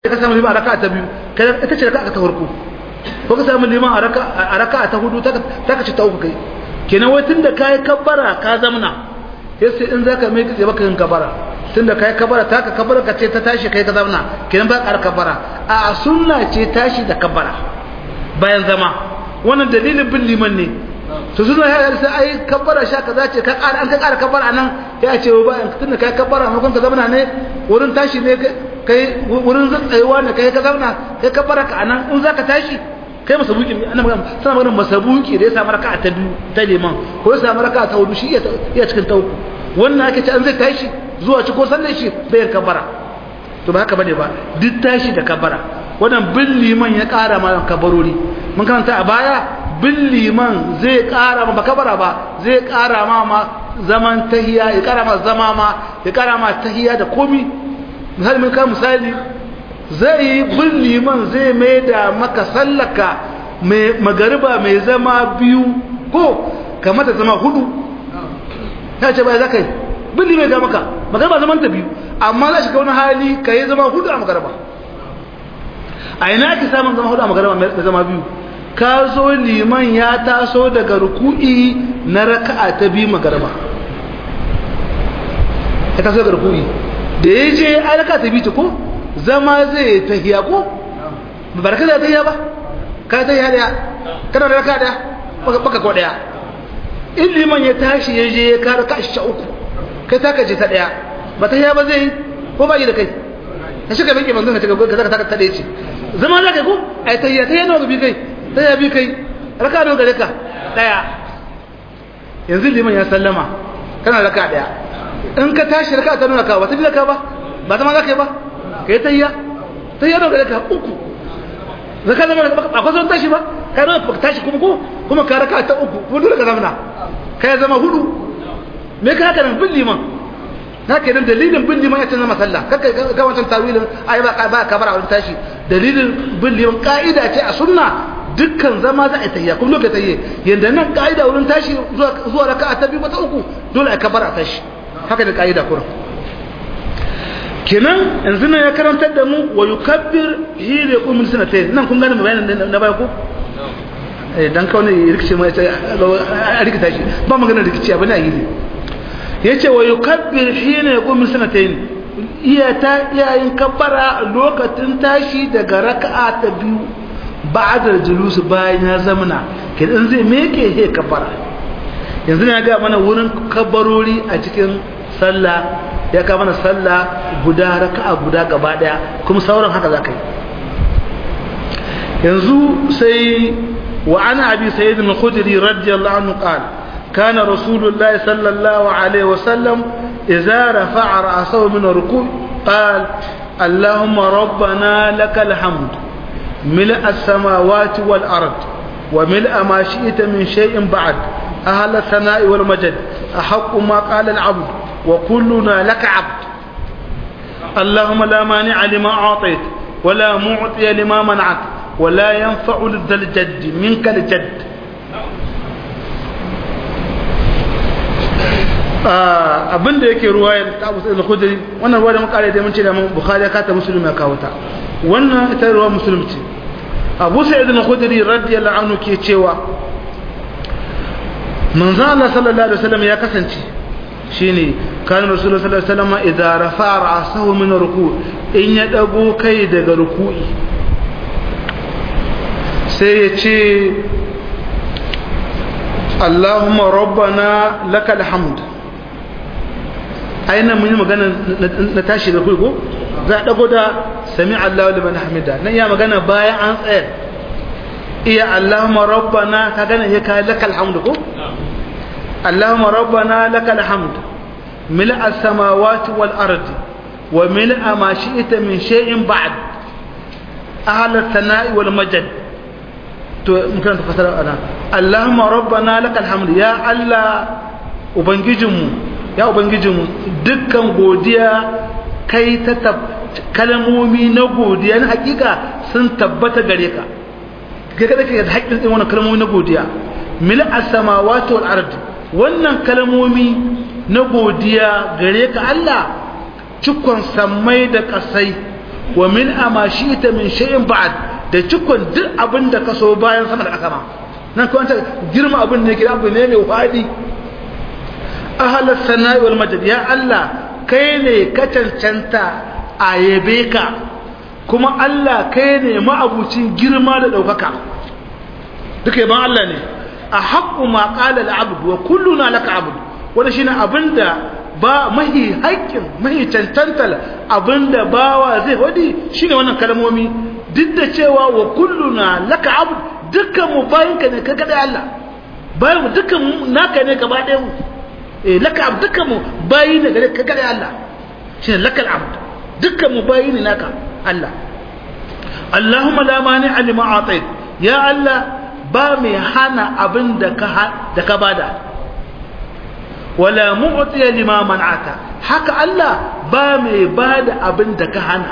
ka samu liman a raka'a ta biyu kai ita ce raka'a ta farko ko ka samu liman a raka'a ta hudu ta ka ci ta uku kai kenan wai tunda kai kabbara ka zamna sai in zaka mai tsaye baka yin kabbara tunda kai kabbara ta ka kabbara ka ce ta tashi kai ka zamna kenan ba ka kabbara a sunna ce tashi da kabbara bayan zama wannan dalilin bin liman ne to suna ya sai ai kabbara sha kaza ce ka ƙara an ka ƙara kabbara nan ya ce ba tunda kai kabbara maimakon ka zamna ne wurin tashi ne kai wurin tsayuwa ne kai ka zamna kai kabbara ka anan in zaka tashi kai masabuki ana magana sana magana masabuki da ya samu raka'a ta biyu ta liman ko ya samu raka'a ta hudu shi iya cikin ta uku wannan ake ce an zai tashi zuwa ci ko sallar shi bai kabbara to ba haka bane ba duk tashi da kabbara wannan bin liman ya ƙara ma kabarori mun karanta a baya bin liman zai ƙara ma kabara ba zai ƙara ma ma zaman tahiya ya ƙara ma zama ma ya ƙara ma tahiya da komi misali mun ka misali zai yi bin liman zai mai da maka sallaka mai magariba mai zama biyu ko kamata zama hudu ta ce bai za ka yi bin liman ga maka magariba zaman ta biyu amma za shi ka wani hali ka yi zama hudu a magariba a ina ake samun zama hudu a magariba mai zama biyu ka zo liman ya taso daga ruku'i na raka'a ta biyu magariba ya taso daga ruku'i da ya je a raka'a ta biyu ko zama zai tahiya ko ba da kada tahiya ba ka tahiya daya kana da raka daya baka ko daya in liman ya tashi ya je ya kara kashi ta uku kai ta kaje ta daya ba tahiya ba zai ko ba yi da kai ka shiga banki manzon ka ka zaka ta daya ce zama za kai ko ai tahiya tahiya nawa bi kai tahiya bi kai raka nawa gare ka daya yanzu liman ya sallama kana raka daya in ka tashi raka ta nuna ka ba ta bi ka ba ba zama za ka yi ba ka yi tayya tayya da ka uku zaka zama ba ka zama tashi ba ka zama ba tashi kuma ko kuma ka raka ta uku kuma dole ka zamana ka zama hudu me ka haka nan bin liman na ke nan dalilin bin liman ya ce zama sallah kaka ga wancan tawilin ai ba ba ka bar wurin tashi dalilin bin liman ka'ida ce a sunna dukkan zama za a tayya kuma lokacin tayye yanda nan ka'ida wurin tashi zuwa zuwa raka'a ta biyu ta uku dole a kabar a tashi haka da ka'ida kurin kenan yanzu nan ya karantar da mu wa yukabbir hi da qum sanatayn nan kun gane bayanin na baya ko eh dan kawai ne rikice mai a rikita shi ba magana rikici abin a hili yace wa yukabbir hi da qum sanatayn iya ta iyayin kabbara lokacin tashi daga raka'a ta biyu ba'da julus bayan ya zamana kenan zai meke he kabbara yanzu ne ya ga mana wurin kabbarori a cikin sallah ya kama na sallah guda raka'a guda gaba daya kuma sauran haka za ka yi yanzu sai wa ana abi sayyid al-khudri radiyallahu anhu qala kana rasulullah sallallahu alaihi wasallam idza rafa'a ra'sahu min ruku' qala allahumma rabbana lakal hamd ملء السماوات والأرض وملء ما شئت من شيء بعد أهل الثناء والمجد أحق ما قال العبد وكلنا لك عبد اللهم لا مانع لما أعطيت ولا معطي لما منعت ولا ينفع ذا الجد منك الجد abin da yake ruwayar ta abu sa'id al-khudri wannan ruwa da muka kare da mun ce da mun bukhari ya kata muslim ya kawo ta wannan ita ruwa muslim ce abu sa'id al-khudri radiyallahu anhu ke cewa manzo Allah sallallahu alaihi wasallam ya kasance shine kan rasulullah sallallahu alaihi wasallam idza rafa'a ra'sahu min ruku' in ya dago kai daga ruku'i sai ya ce Allahumma rabbana lakal hamd aina mun yi magana na tashi da ko za a dago da sami Allahu liman hamida nan iya magana bayan an tsaya iya Allahumma rabbana ka gane ya kai lakal hamd ko اللهم ربنا لك الحمد ملء السماوات والأرض وملء ما شئت من شيء بعد أهل الثناء والمجد ممكن تفسر أنا اللهم ربنا لك الحمد يا الله ubangijinmu ya ubangijinmu dukkan godiya kai ta kalmomi na godiya na hakika sun tabbata gare ka kai kada ke da haƙƙin wannan kalmomi na godiya mil as-samawati wal ardi wannan kalmomi na godiya gare ka Allah cikon sammai da kasai wa min amashita min shay'in ba'd da cikon duk abin da ka so bayan sama da ƙasa ma nan kuma girma abin ne kira abu ne mai wadi ahalar sana'i wal majid ya Allah kai ne ka cancanta a yabe ka kuma Allah kai ne ma'abucin girma da ɗaukaka duka yaban Allah ne a haƙƙu ma ƙala al'abdu wa kulluna laka abdu wanda shine abinda ba mahi haƙƙin mahi cancantar abinda bawa zai wadi shine wannan kalmomi duk da cewa wa kulluna laka abdu dukkan mu bayinka ne ka kada Allah bayan mu dukkan mu naka ne gaba ɗaya mu eh laka abdu dukkan mu bayi ne gare ka kada Allah shine laka abdu dukkan mu bayi ne naka Allah Allahumma la mani lima atait ya Allah ba mai hana abin da ka da ka bada wala mu'ti lima man'ata haka Allah ba mai bada abin da ka hana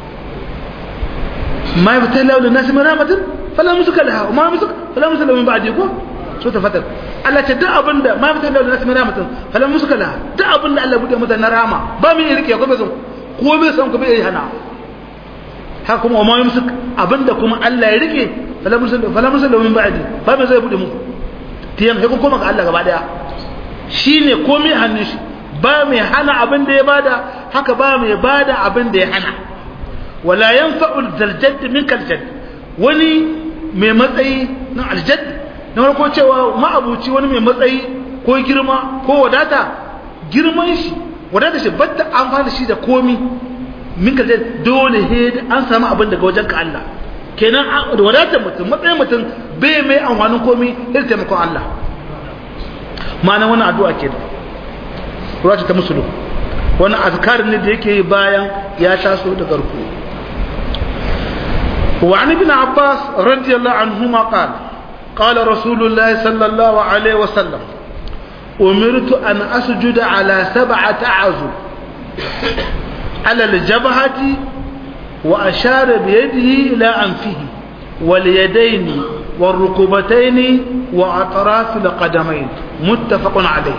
ma yabtalahu lin-nas min rahmatin fala musuka laha ma musuka fala musuka min ba'di ko so ta fatar Allah ta duk abin da ma yabtalahu lin-nas min rahmatin fala musuka laha duk abin da Allah bude mata na rahama ba mai rike ko bai san ko bai san ko bai hana haka kuma ma yumsik abinda kuma Allah ya rike fala musuka fala musuka min ba'di ba mai zai bude mu tiyan sai kun koma ga Allah gaba daya shine komai hannun shi ba mai hana abin da ya bada haka ba mai bada abin da ya hana wala yanfa'u aljadd minka aljadd wani mai matsayi na aljadd na farko cewa ma'abuci wani mai matsayi ko girma ko wadata girman shi wadata shi batta an fara shi da komi minka aljadd dole he an samu abin daga wajen ka Allah kenan da wadatar mutum matsayin mutum bai mai amfanin komi irin taimakon Allah ma'ana wannan addu'a ke da ruwa ta musulu wani azkar ne da yake yi bayan ya taso da garku wa an ibn abbas radiyallahu anhuma qala qala rasulullah sallallahu alaihi wa sallam umirtu an asjuda ala sab'ati azub ala al-jabhati wa ashara bi yadihi ila anfihi wal yadaini والركبتين وأطراف القدمين متفق عليه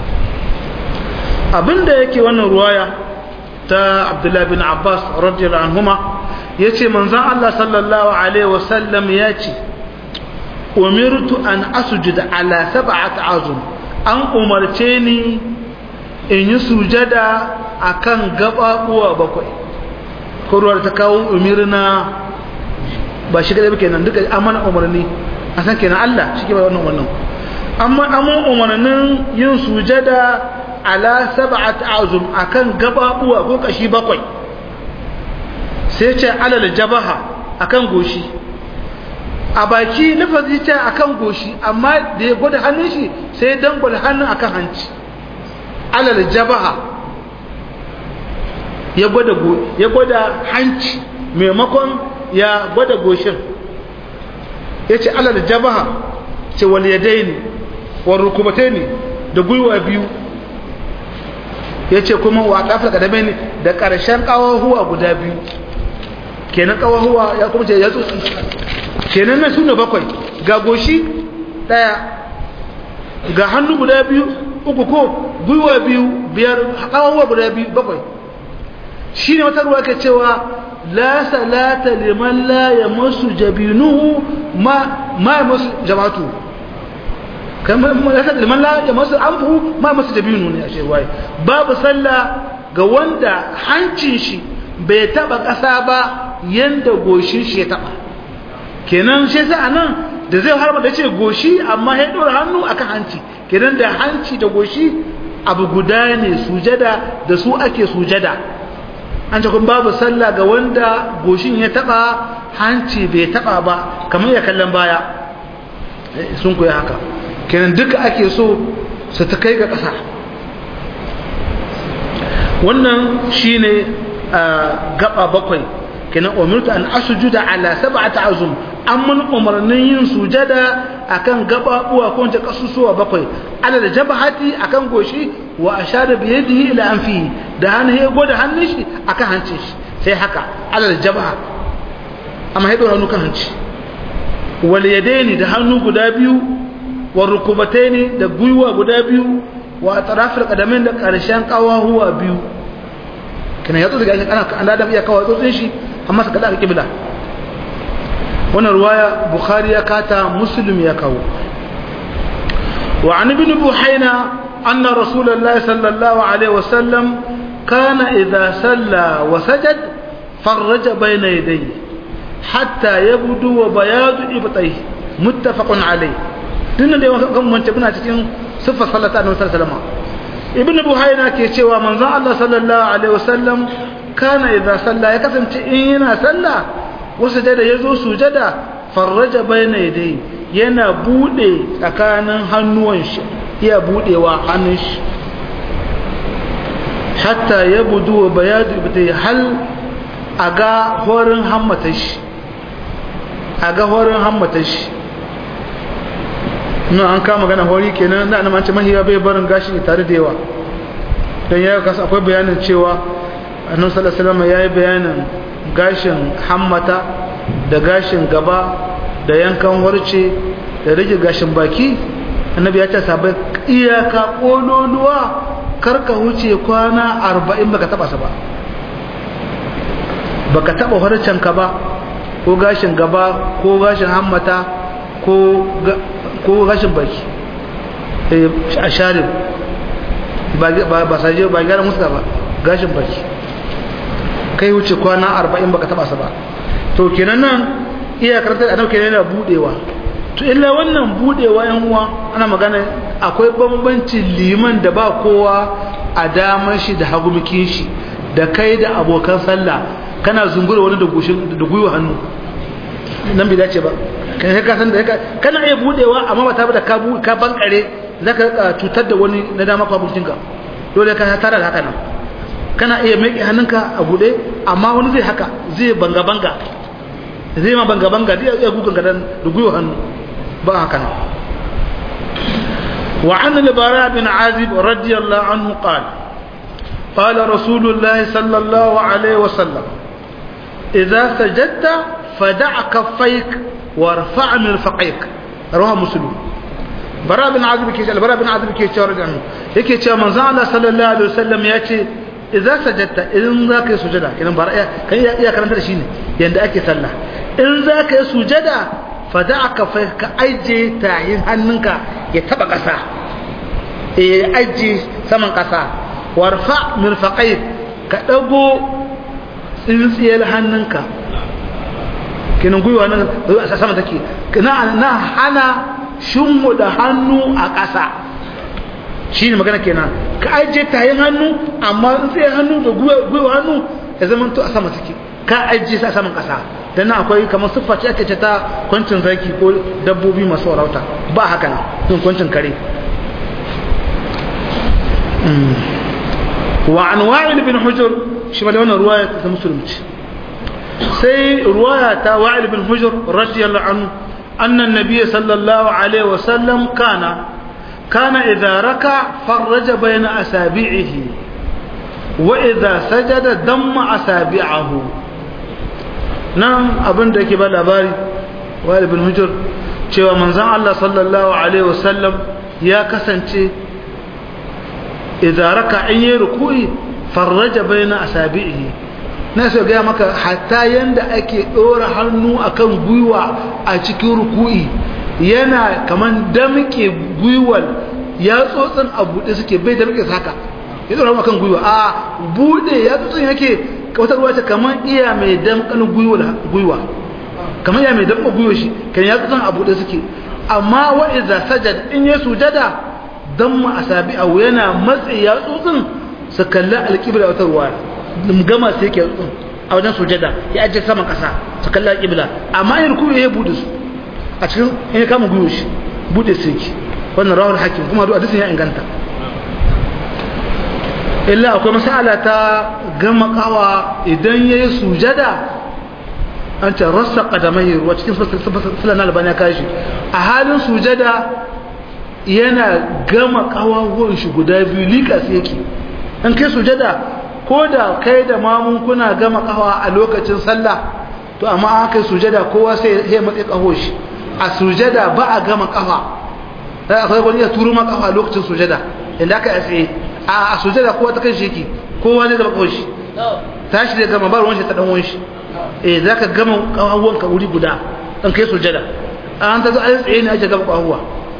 abinda yake wannan ruwaya ta Abdullah bin Abbas radiyallahu anhuma yace manzon Allah sallallahu alaihi wasallam yace umirtu an asjuda ala sab'ati azum an umarce ni in yi sujada akan gababuwa bakwai ko ruwar ta kawo umirna ba shi kadai kenan duka an mana umarni a san kenan Allah shi ke bai wannan wannan amma amma umarnin yin sujada ala sab'at azum akan gababuwa ko kashi bakwai sai ce alal jabaha akan goshi a baki lafazi ce akan goshi amma da ya gwada hannun shi sai dan gwada hannun akan hanci alal jabaha ya gwada ya gwada hanci maimakon ya gwada goshin ya ce alal jabaha ce wal yadaini wal rukubataini da gwiwa biyu ya ce kuma wa kafin kadame ne da ƙarshen ƙawahuwa guda biyu kenan ƙawahuwa ya kuma ce ya tsotsi kenan na suna bakwai ga goshi ɗaya ga hannu guda biyu uku ko gwiwa biyu biyar ƙawahuwa guda biyu bakwai shi ne wata ruwa ke cewa لا صلاة لمن لا يمس جبينه ما ما يمس جماعته كما لا صلاة لمن لا يمس أنفه ما يمس جبينه ne ashe wai babu sallah ga wanda hancin shi bai taba kasa ba yanda goshin shi ya taba kenan shi yasa anan da zai harba da ce goshi amma ya dora hannu akan hanci kenan da hanci da goshi abu guda ne sujada da su ake sujada an ce kun babu sallah ga wanda goshin ya taba hanci bai taba ba kamar ya kallon baya sun koya haka kenan duka ake so su ta kai ga ƙasa wannan shine gaba bakwai kenan umirtu an asujuda ala sab'ati azum amman umarnin yin sujada akan gababuwa ko ta kasusuwa bakwai ala da jabhati akan goshi wa ashara bi yadihi ila anfi da hannu ya goda hannun shi akan hancin shi sai haka ala da jabha amma ya dora hannu kan hanci wal yadaini da hannu guda biyu wa rukubataini da gwiwa guda biyu wa atrafil qadamain da karshen kawahuwa biyu kana ya tsotsi ga ana an adam iya kawo tsotsin shi amma su kada alƙibla wannan ruwaya bukhari ya kata muslim ya kawo wa an ibn buhaina anna rasulullahi sallallahu alaihi wasallam kana idza salla wa sajad farraja bayna yadayhi hatta yabdu wa bayadu ibtayhi muttafaqun alayhi dinnan da yawan kan mun muna cikin sifar sallata annabi sallallahu alaihi wasallam ibn buhaina ke cewa manzon Allah sallallahu alaihi wasallam kana idza salla ya kasance in yana sallah wasu da yazo sujada farraja bayna yadayhi yana bude tsakanin hannuwan shi iya budewa hannun shi hatta yabdu wa bayadu ibtai hal aga horin hammata shi aga horin hammata shi nan an kama gana hori kenan da an ce mahiya bai barin gashi tare da yawa don ya kasa akwai bayanin cewa annabi sallallahu alaihi wasallam yayi bayanin gashin hammata da gashin gaba da yankan warce da rage gashin baki annabi ya ce sabai iyaka kololuwa karka huce kwana 40 baka taba sa ba baka taba harcen ka ba ko gashin gaba ko gashin hammata ko ko gashin baki a sharin ba saje ba gyara musu ba gashin baki kai wuce kwana arba'in baka taba sa ba to kenan nan iya karantar da nauke yana budewa to illa wannan budewa yan uwa ana magana akwai bambancin liman da ba kowa a damar shi da hagumikin shi da kai da abokan sallah kana zungura wani da gushin da gwiwa hannu nan bai dace ba kai ka san da kana iya budewa amma ba ta da ka ka bankare zaka cutar da wani na dama ko abokinka dole ka tara da haka nan kana iya miƙe hannunka a bude amma wani zai haka zai banga banga zai ma banga banga zai iya gugun gadan da gwiwa hannu ba haka nan wa an al-bara bin azib radiyallahu anhu qala قال رسول الله صلى الله عليه وسلم إذا سجدت فدع كفيك وارفع مرفقيك رواه مسلم براء بن عازب كي براء بن عازب كي تشارج عنه yake cewa manzo Allah sallallahu alaihi wasallam yace idza sajadta idan zaka yi sujada kinan bara kan iya karanta da shi ne yanda ake sallah in zaka yi sujada fada'aka fa ka aje tayin hannunka ya taba kasa eh aje saman kasa warfa mirfaqai ka dago tsintsiyar hannunka kenan gwiwa nan a sama take na na hana shinmu da hannu a ƙasa shi ne magana kenan ka ajiye tayin hannu amma tsaye hannu da gwiwa hannu ya zama to a sama take ka ajiye sa saman ƙasa dan nan akwai kamar siffa ce ake ce ta kwancin zaki ko dabbobi masu warauta ba haka nan yin kwancin kare wa an wa'il bin hujur shi ma da wannan ruwaya ta musulunci sai ruwaya ta wa'il bin hujur radiyallahu anhu anna an-nabiy sallallahu alaihi wa sallam kana kana idza raka farraja bayna asabi'ihi wa idza sajada damma asabi'ahu nan abin da yake ba labari wa'il bin hujur cewa manzon Allah sallallahu alaihi wa sallam ya kasance idza raka in yi ruku'i farraja bayna asabi'ihi na so ga maka hatta yanda ake dora hannu akan gwiwa a cikin ruku'i yana kaman damke gwiwal ya tsotsin a bude suke bai damke haka ya dora akan gwiwa a bude ya tsotsin yake wata ruwa ta kaman iya mai damkan gwiwal gwiwa kaman iya mai damkan gwiwa shi kan ya tsotsin a bude suke amma wa idza sajad in ya sujada damma asabi'ahu yana matsi ya tsotsin su kalli alƙibla wata ruwa gama sai yake tsotsin a wajen sujada ya ajiye saman ƙasa su kalli alƙibla amma yin ruku ya bude su a cikin in ya kama gwiwo shi bude su yake wannan rawar hakim kuma duk hadisin ya inganta illa akwai masala ta gama kawa idan ya yi sujada an ce rassa kadamai ruwa cikin sulan albani ya kashi a halin sujada yana gama kawawan shi guda biyu likas yake in kai sujada ko da kai da mamun kuna gama kawa a lokacin sallah to amma an kai sujada kowa sai ya matsi kaho shi a sujada ba a gama kafa sai akwai wani ya turu ma kafa a lokacin sujada inda aka tsaye a sujada kowa ta kan shi yake kowa ne gama kaho shi tashi da gama ba ruwan shi ta dan shi eh zaka gama kawawanka wuri guda dan kai sujada an ta zo ayi tsaye ne ake gama kawawa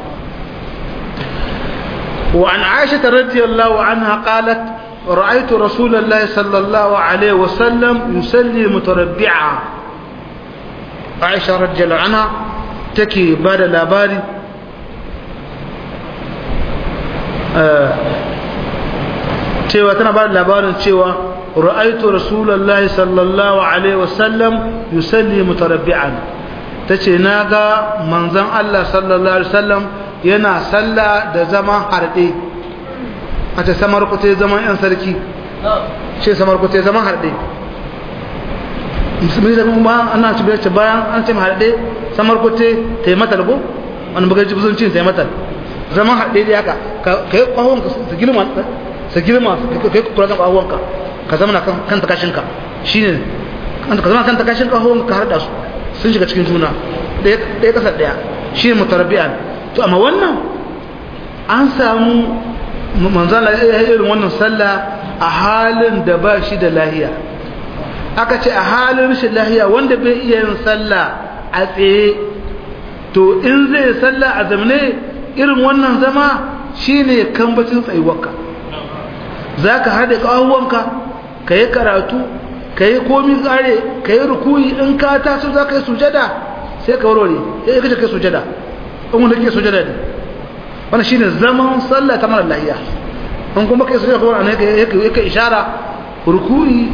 wa an aisha radiyallahu anha qalat رأيت رسول الله صلى الله عليه وسلم يصلي متربعا عائشة رضي الله عنها تكي بعد الأباري cewa tana ba da labarin cewa ra'aitu rasulullahi sallallahu alaihi wasallam yusalli mutarabbi'an tace naga manzon Allah sallallahu alaihi wasallam yana sallah da zaman harde a ta samar ku zaman yan sarki ce samar ku zaman harde musulmi da kuma ana ci bayan an ce harde samar ku ta yi mata lago wani bugar jibzun cin ta yi mata zaman harde da haka ka yi kwahon su girma su girma ka yi kura kan kwahon ka ka zama kan takashinka shi ne ka zama kan takashin kwahon ka harda su sun shiga cikin juna ɗaya ƙasar ɗaya shi ne mutarabbi'an to amma wannan an samu manzana ya irin wannan sallah a halin da ba shi da lahiya aka ce a halin rashin lahiya wanda bai iya yin sallah a tsaye to in zai sallah a zamane irin wannan zama shine kambacin tsayuwarka za ka haɗe ƙahuwanka ka yi karatu ka yi komi tsare ka yi rukuyi in ka taso za ka yi sujada sai ka warware ya yi kace kai sujada in wanda ke sujada ne wannan shine zaman sallah ta mara lahiya an kuma kai sujada kuma ne yake ishara ruku'i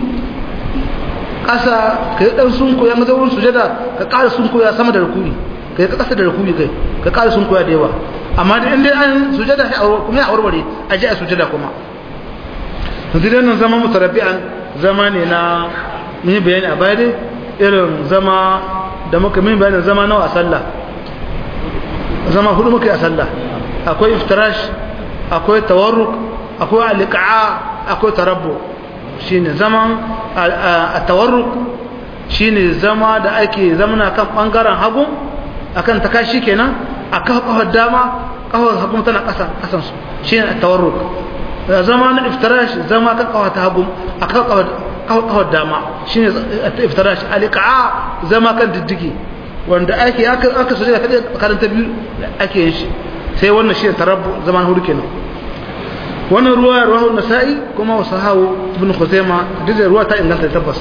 kasa kai dan sunko ya maza wurin sujada ka ƙara sunko ya sama da ruku'i kai ka kasa da ruku'i kai ka ƙara sunko ya da yawa amma da inda an sujada kuma ya warware a ji a sujada kuma yanzu dai nan zama mutarabbi'an zama ne na mun yi bayani a baya dai irin zama da muka min bayanin zama nawa a sallah zama hudu muka yi a sallah akwai iftirash akwai tawarruk akwai alika'a akwai tarabbu shine zaman a tawarruk shine zama da ake zamana kan bangaren hagu akan takashi kenan akan kafar dama kafar hagu tana kasan kasan su shine tawarruk zama na iftirash zama kan kafar ta hagu akan kafar kafar dama shine iftirash alika'a zama kan diddigi wanda ake aka aka soje da karanta biyu ake yin shi sai wannan shi tarabbu zaman hudu kenan wannan ruwa ruwa nasa'i kuma wasu hawo ibn khuzaima duk da ruwa ta inganta tabbas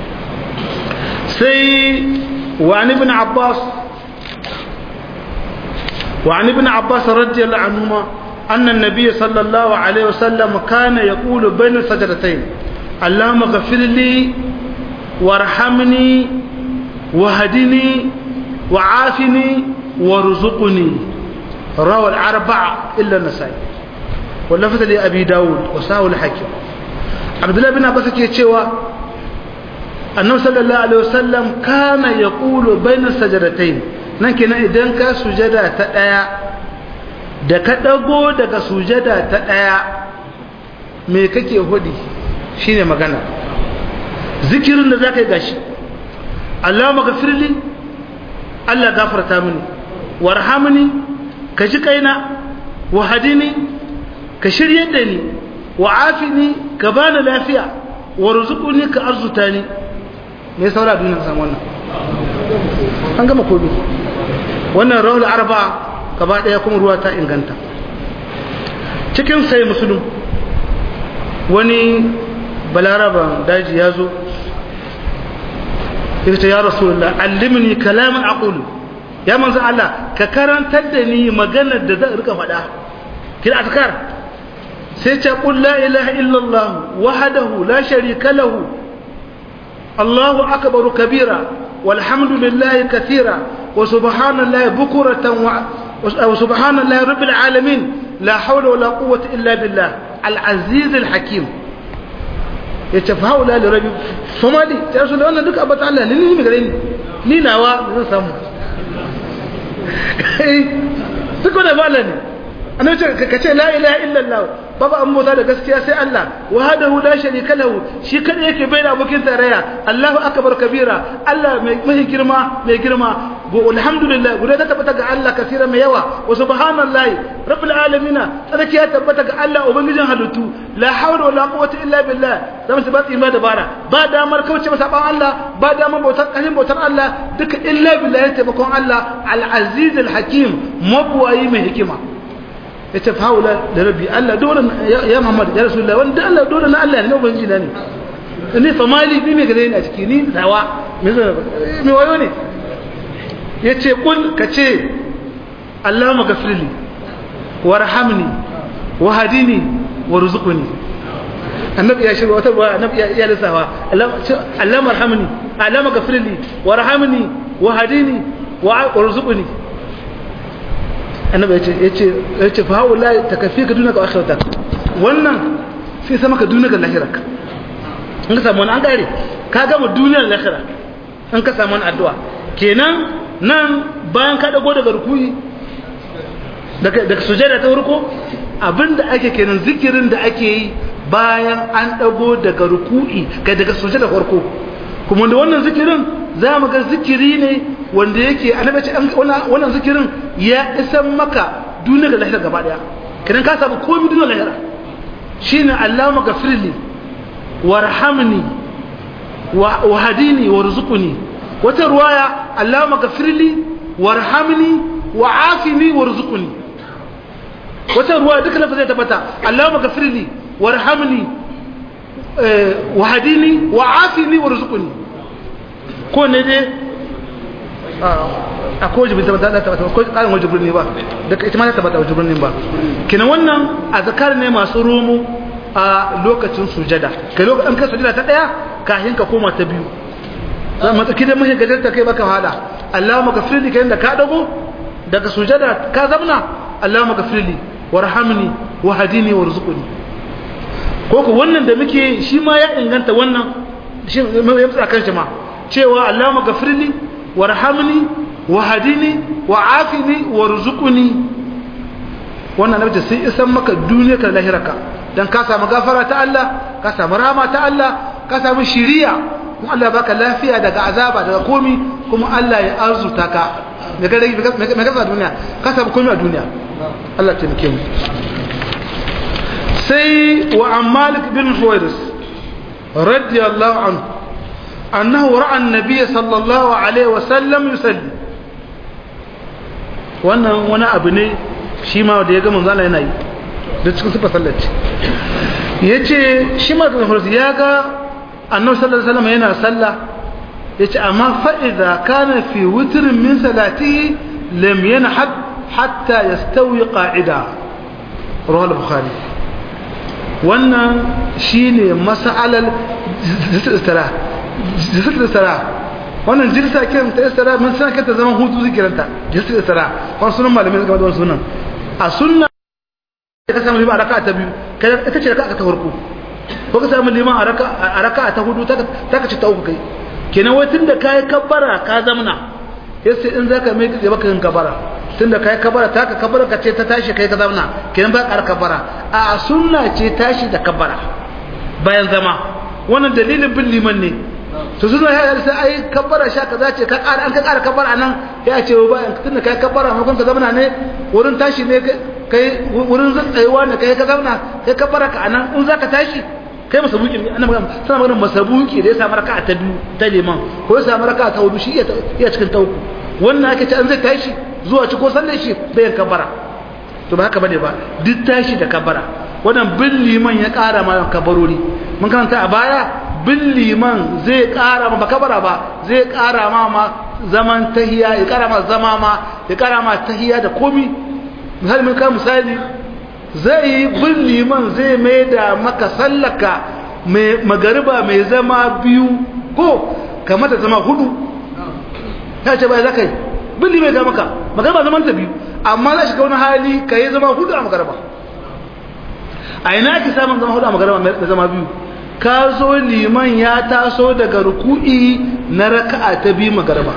sai wa an ibn abbas wa an ibn abbas radiyallahu anhuma anna an-nabiy sallallahu alaihi wasallam kana yaqulu bayna sajdatayn allahumma ghfir li warhamni wahdini وعافني وارزقني روى الأربعة إلا النسائي واللفظ لأبي داود وساو الحكيم عبد الله بن عباس يتشوى أنه صلى الله عليه وسلم كان يقول بين السجدتين نكنا إذن كسجدة تأيا da ka ɗago daga sujada ta ɗaya me kake hudi shine magana zikirin da za ka yi gashi Allah magafirli Allah gafarta mini warhamni ka ji kaina wa hadini ka shirye da ni wa afini ka bani lafiya wa rizquni ka arzuta ni me saura duniya san wannan an gama kobi wannan rawul arba gaba daya kuma ruwa ta inganta cikin sai musulun wani balaraban daji ya zo yace ya rasulullah allimni kalaman aqulu ya manzo Allah ka karantar da ni maganar da zan rika faɗa kira azkar sai ce qul la ilaha illallah wahdahu la sharika lahu Allahu akbar kabira walhamdulillahi kathira wa subhanallahi bukuratan wa subhanallahi rabbil alamin la hawla wala quwwata illa billah al-aziz al-hakim ya ce haula da rabi somali ta rasu da wannan duka abata Allah ne ni gare ni ni nawa da zan samu duk wanda ba Allah ne annabi ce ka ce la ilaha illallah babu an bauta da gaskiya sai Allah wahdahu la sharika lahu shi kada yake bai da abokin tarayya Allahu akbar kabira Allah mai mai girma mai girma alhamdulillah guda ta tabbata ga Allah kasira mai yawa wa subhanallahi rabbil alamin tsarki ya tabbata ga Allah ubangijin halittu la hawla wala quwwata illa billah zamu su ba tsima da bara ba damar kauce masa ban Allah ba damar bautar kalin bautar Allah duka illa billah ya taimakon Allah al aziz al hakim mabwayi mai hikima yace fa haula da rabbi Allah dole ya Muhammad ya rasulullah wanda Allah dole na Allah ne ubangiji na ne ni fa mali bi me gare ni a ciki ni dawa me me wayo ne ya ce ƙul ka ce allama gafirli warhamni wahadini warzuqni annabi ya shirya wata ruwa annabi ya lissafa allama arhamni allama gafirli warhamni wahadini warzuqni annabi ya ce ya ce ya ce fa haula takafika dunaka wa akhiratak wannan sai sama ka dunaka lahiraka in ka samu wani an kare ka gama duniyar lahira in ka samu wani addu'a kenan nan bayan ka dago daga rukuyi daga sujada ta farko abinda ake kenan zikirin da ake yi bayan an dago daga ruku'i kai daga sujada farko kuma da wannan zikirin za mu ga zikiri ne wanda yake annabi ce wannan zikirin ya isan maka duniya da lahira gaba daya kenan ka samu komai duniya lahira shine Allahumma ghafirli warhamni wa hadini warzuqni wata ruwaya Allahumma ghafirli warhamni wa'afini warzuqni wata ruwaya duka lafazai tabbata Allahumma ghafirli warhamni wahadini wa'afini warzuqni ko ne dai a ko jibin tabbata da tabbata ko karin wajibin ne ba daga ita ma ta tabbata wajibin ne ba kina wannan azkar ne masu romo a lokacin sujada kai lokacin ka sujada ta daya kafin ka koma ta biyu zan matsaki da mashi gajarta kai baka hada Allahumma ghafirli kayan da ka dago daga sujada ka zamna Allahumma ghafirli warhamni wahdini warzuqni ko ko wannan da muke shi ma ya inganta wannan shi ya tsaka kan shi ma cewa Allahumma ghafirli warhamni wahdini wa'afini warzuqni wannan nabi sai isan maka duniya ka lahiraka dan ka samu gafara ta Allah ka samu rahama ta Allah ka samu shiriya kuma Allah baka lafiya daga azaba daga komi kuma Allah ya arzuta ka me ga me ga duniya ka samu komi a duniya Allah ta muke mu sai wa Malik bin Huwairis radiyallahu anhu annahu ra'a an-nabiy sallallahu alaihi wa sallam yusalli wannan wani abu ne shi ma da ya ga manzo Allah yana yi da cikin sifar sallaci yace shi ma da ya ga annabi sallallahu alaihi wasallam yana sallah yace amma fa idza kana fi witrin min salatihi lam yanhad hatta yastawi qa'ida rawahu al-bukhari wannan shine mas'alal istira istira wannan jirsa kiran ta istira mun san kanta zaman hutu zikiranta jirsa istira wannan sunan malamin game da wannan sunan a sunna ka samu liman a raka ta biyu ita ce raka ta farko ko ka samu liman a raka ta hudu ta ka ci ta uku kai kenan wai tunda kai kabbara ka zamna yace in zaka mai tsaye baka yin kabbara tunda kai kabbara ta ka kabbara ka ce ta tashi kai ka zamna kenan ba ka kabbara a sunna ce tashi da kabbara bayan zama wannan dalilin bin liman ne to suna ya sai ai kabbara sha kaza ce ka ƙara an ka ƙara kabbara nan ya ce ba tunda kai kabbara makon ka zamna ne wurin tashi ne kai wurin tsayuwa ne kai ka zauna kai ka baraka anan in zaka tashi kai masabuki ne annabi sana magana masabuki da ya samu raka'a ta biyu ta liman ko ya samu raka'a ta hudu shi iya cikin ta uku wannan ake ce an zai tashi zuwa ci ko sallar shi bayan kabara to ba haka bane ba duk tashi da kabara wannan bin liman ya ƙara ma kabarori mun karanta a baya bin liman zai ƙara ma kabara ba zai ƙara ma ma zaman tahiya ya ƙara ma zama ma ya ƙara ma tahiya da komi misali mun ka misali zai yi bin liman zai mai da maka sallaka mai magariba mai zama biyu ko kamata zama hudu ta ce bai za ka yi bin liman ga maka magariba zaman ta biyu amma za shiga wani hali ka yi zama hudu a magariba a ina ake samun zama hudu a magariba mai zama biyu ka zo liman ya taso daga ruku'i na raka'a ta biyu magariba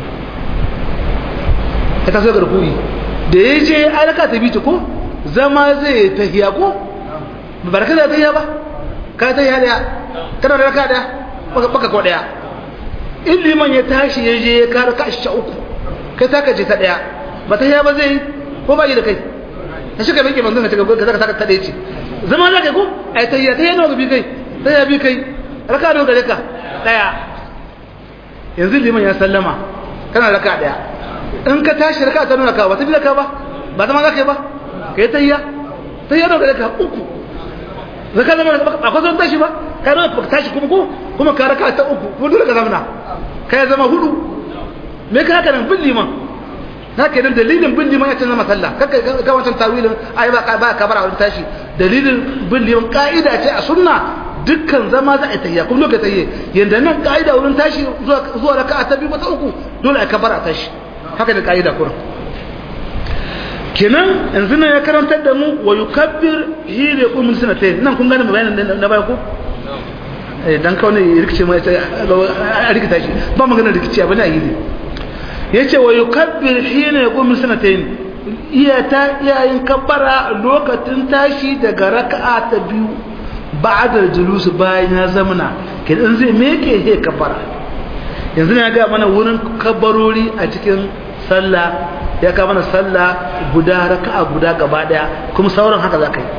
ya taso daga ruku'i da ya je alaka ta bici ko zama zai tahiya ko ba da kada tahiya ba ka tahiya daya kana da raka daya baka ko daya in liman ya tashi ya je ya kara ka shi uku kai ta kace ta daya ba ta ba zai ko ba yi da kai ka shiga bai ke manzon ka shiga ka zaka ta daya ce zama za kai ko ai ta yi ta yi nawa bi kai ta yi bi kai raka da gare ka daya yanzu liman ya sallama kana raka daya in ka tashi raka ta nuna ka ba ta bi da ka ba ba zama za ka yi ba kai ta yi ta yi nawa gare ka uku zaka zama akwai zan tashi ba kai nawa ka tashi kuma ko kuma ka raka ta uku ko dole ka zamana kai zama hudu me ka haka nan bin liman na ke nan dalilin bin liman ya canza masalla kaka ga wancan tawilin ai ba ba ka bara wurin tashi dalilin bin liman ka'ida ce a sunna dukkan zama za a tayya kuma lokacin tayye yanda nan ka'ida wurin tashi zuwa zuwa raka'a ta biyu ko ta uku dole a kabara tashi haka ne ka'ida kurin kenan yanzu nan ya karantar da mu wa yukabbir hire qum sanatayn nan kun gane bayanin na baya ko eh dan kawai rikice mai a rikita shi ba magana rikici abin da yi yace wa yukabbir hina yaqum sanatayn iya ta iyayin kabbara lokacin tashi daga raka'a ta biyu ba'da julus bayan ya zamana kidan zai meke he kabbara yanzu ya ga mana wurin kabbarori a cikin sallah ya ka mana sallah guda raka'a guda gaba daya kuma sauran haka za ka yi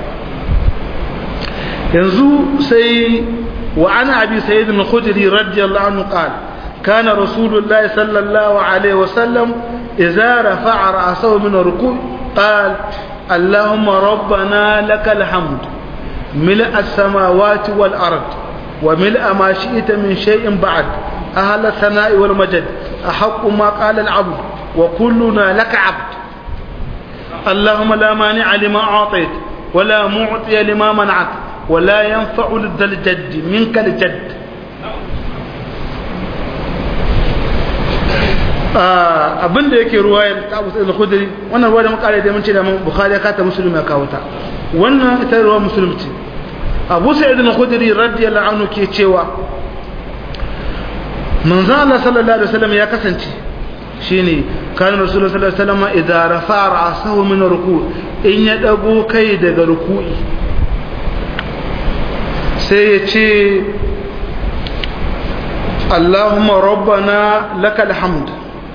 yanzu sai wa ana abi sayyid al-khudri radiyallahu anhu qala كان رسول الله صلى الله عليه وسلم إذا رفع رأسه من الركوع قال اللهم ربنا لك الحمد ملء السماوات والأرض وملء ما شئت من شيء بعد أهل الثناء والمجد أحق ما قال العبد وكلنا لك عبد اللهم لا مانع لما أعطيت ولا معطي لما منعت ولا ينفع لذا الجد منك الجد abin da yake ruwayar ta abu sa'id al-khudri wannan ruwa da muka kare da mun ce da mun bukhari ya kata muslim ya kawo ta wannan ita ruwa muslim ce abu sa'id al-khudri radiyallahu anhu ke cewa manzo Allah sallallahu alaihi wasallam ya kasance shine kana rasulullahi sallallahu alaihi wasallam idza rafa'a ra'sahu min ruku' in ya dago kai daga ruku'i sai ya ce Allahumma rabbana lakal hamd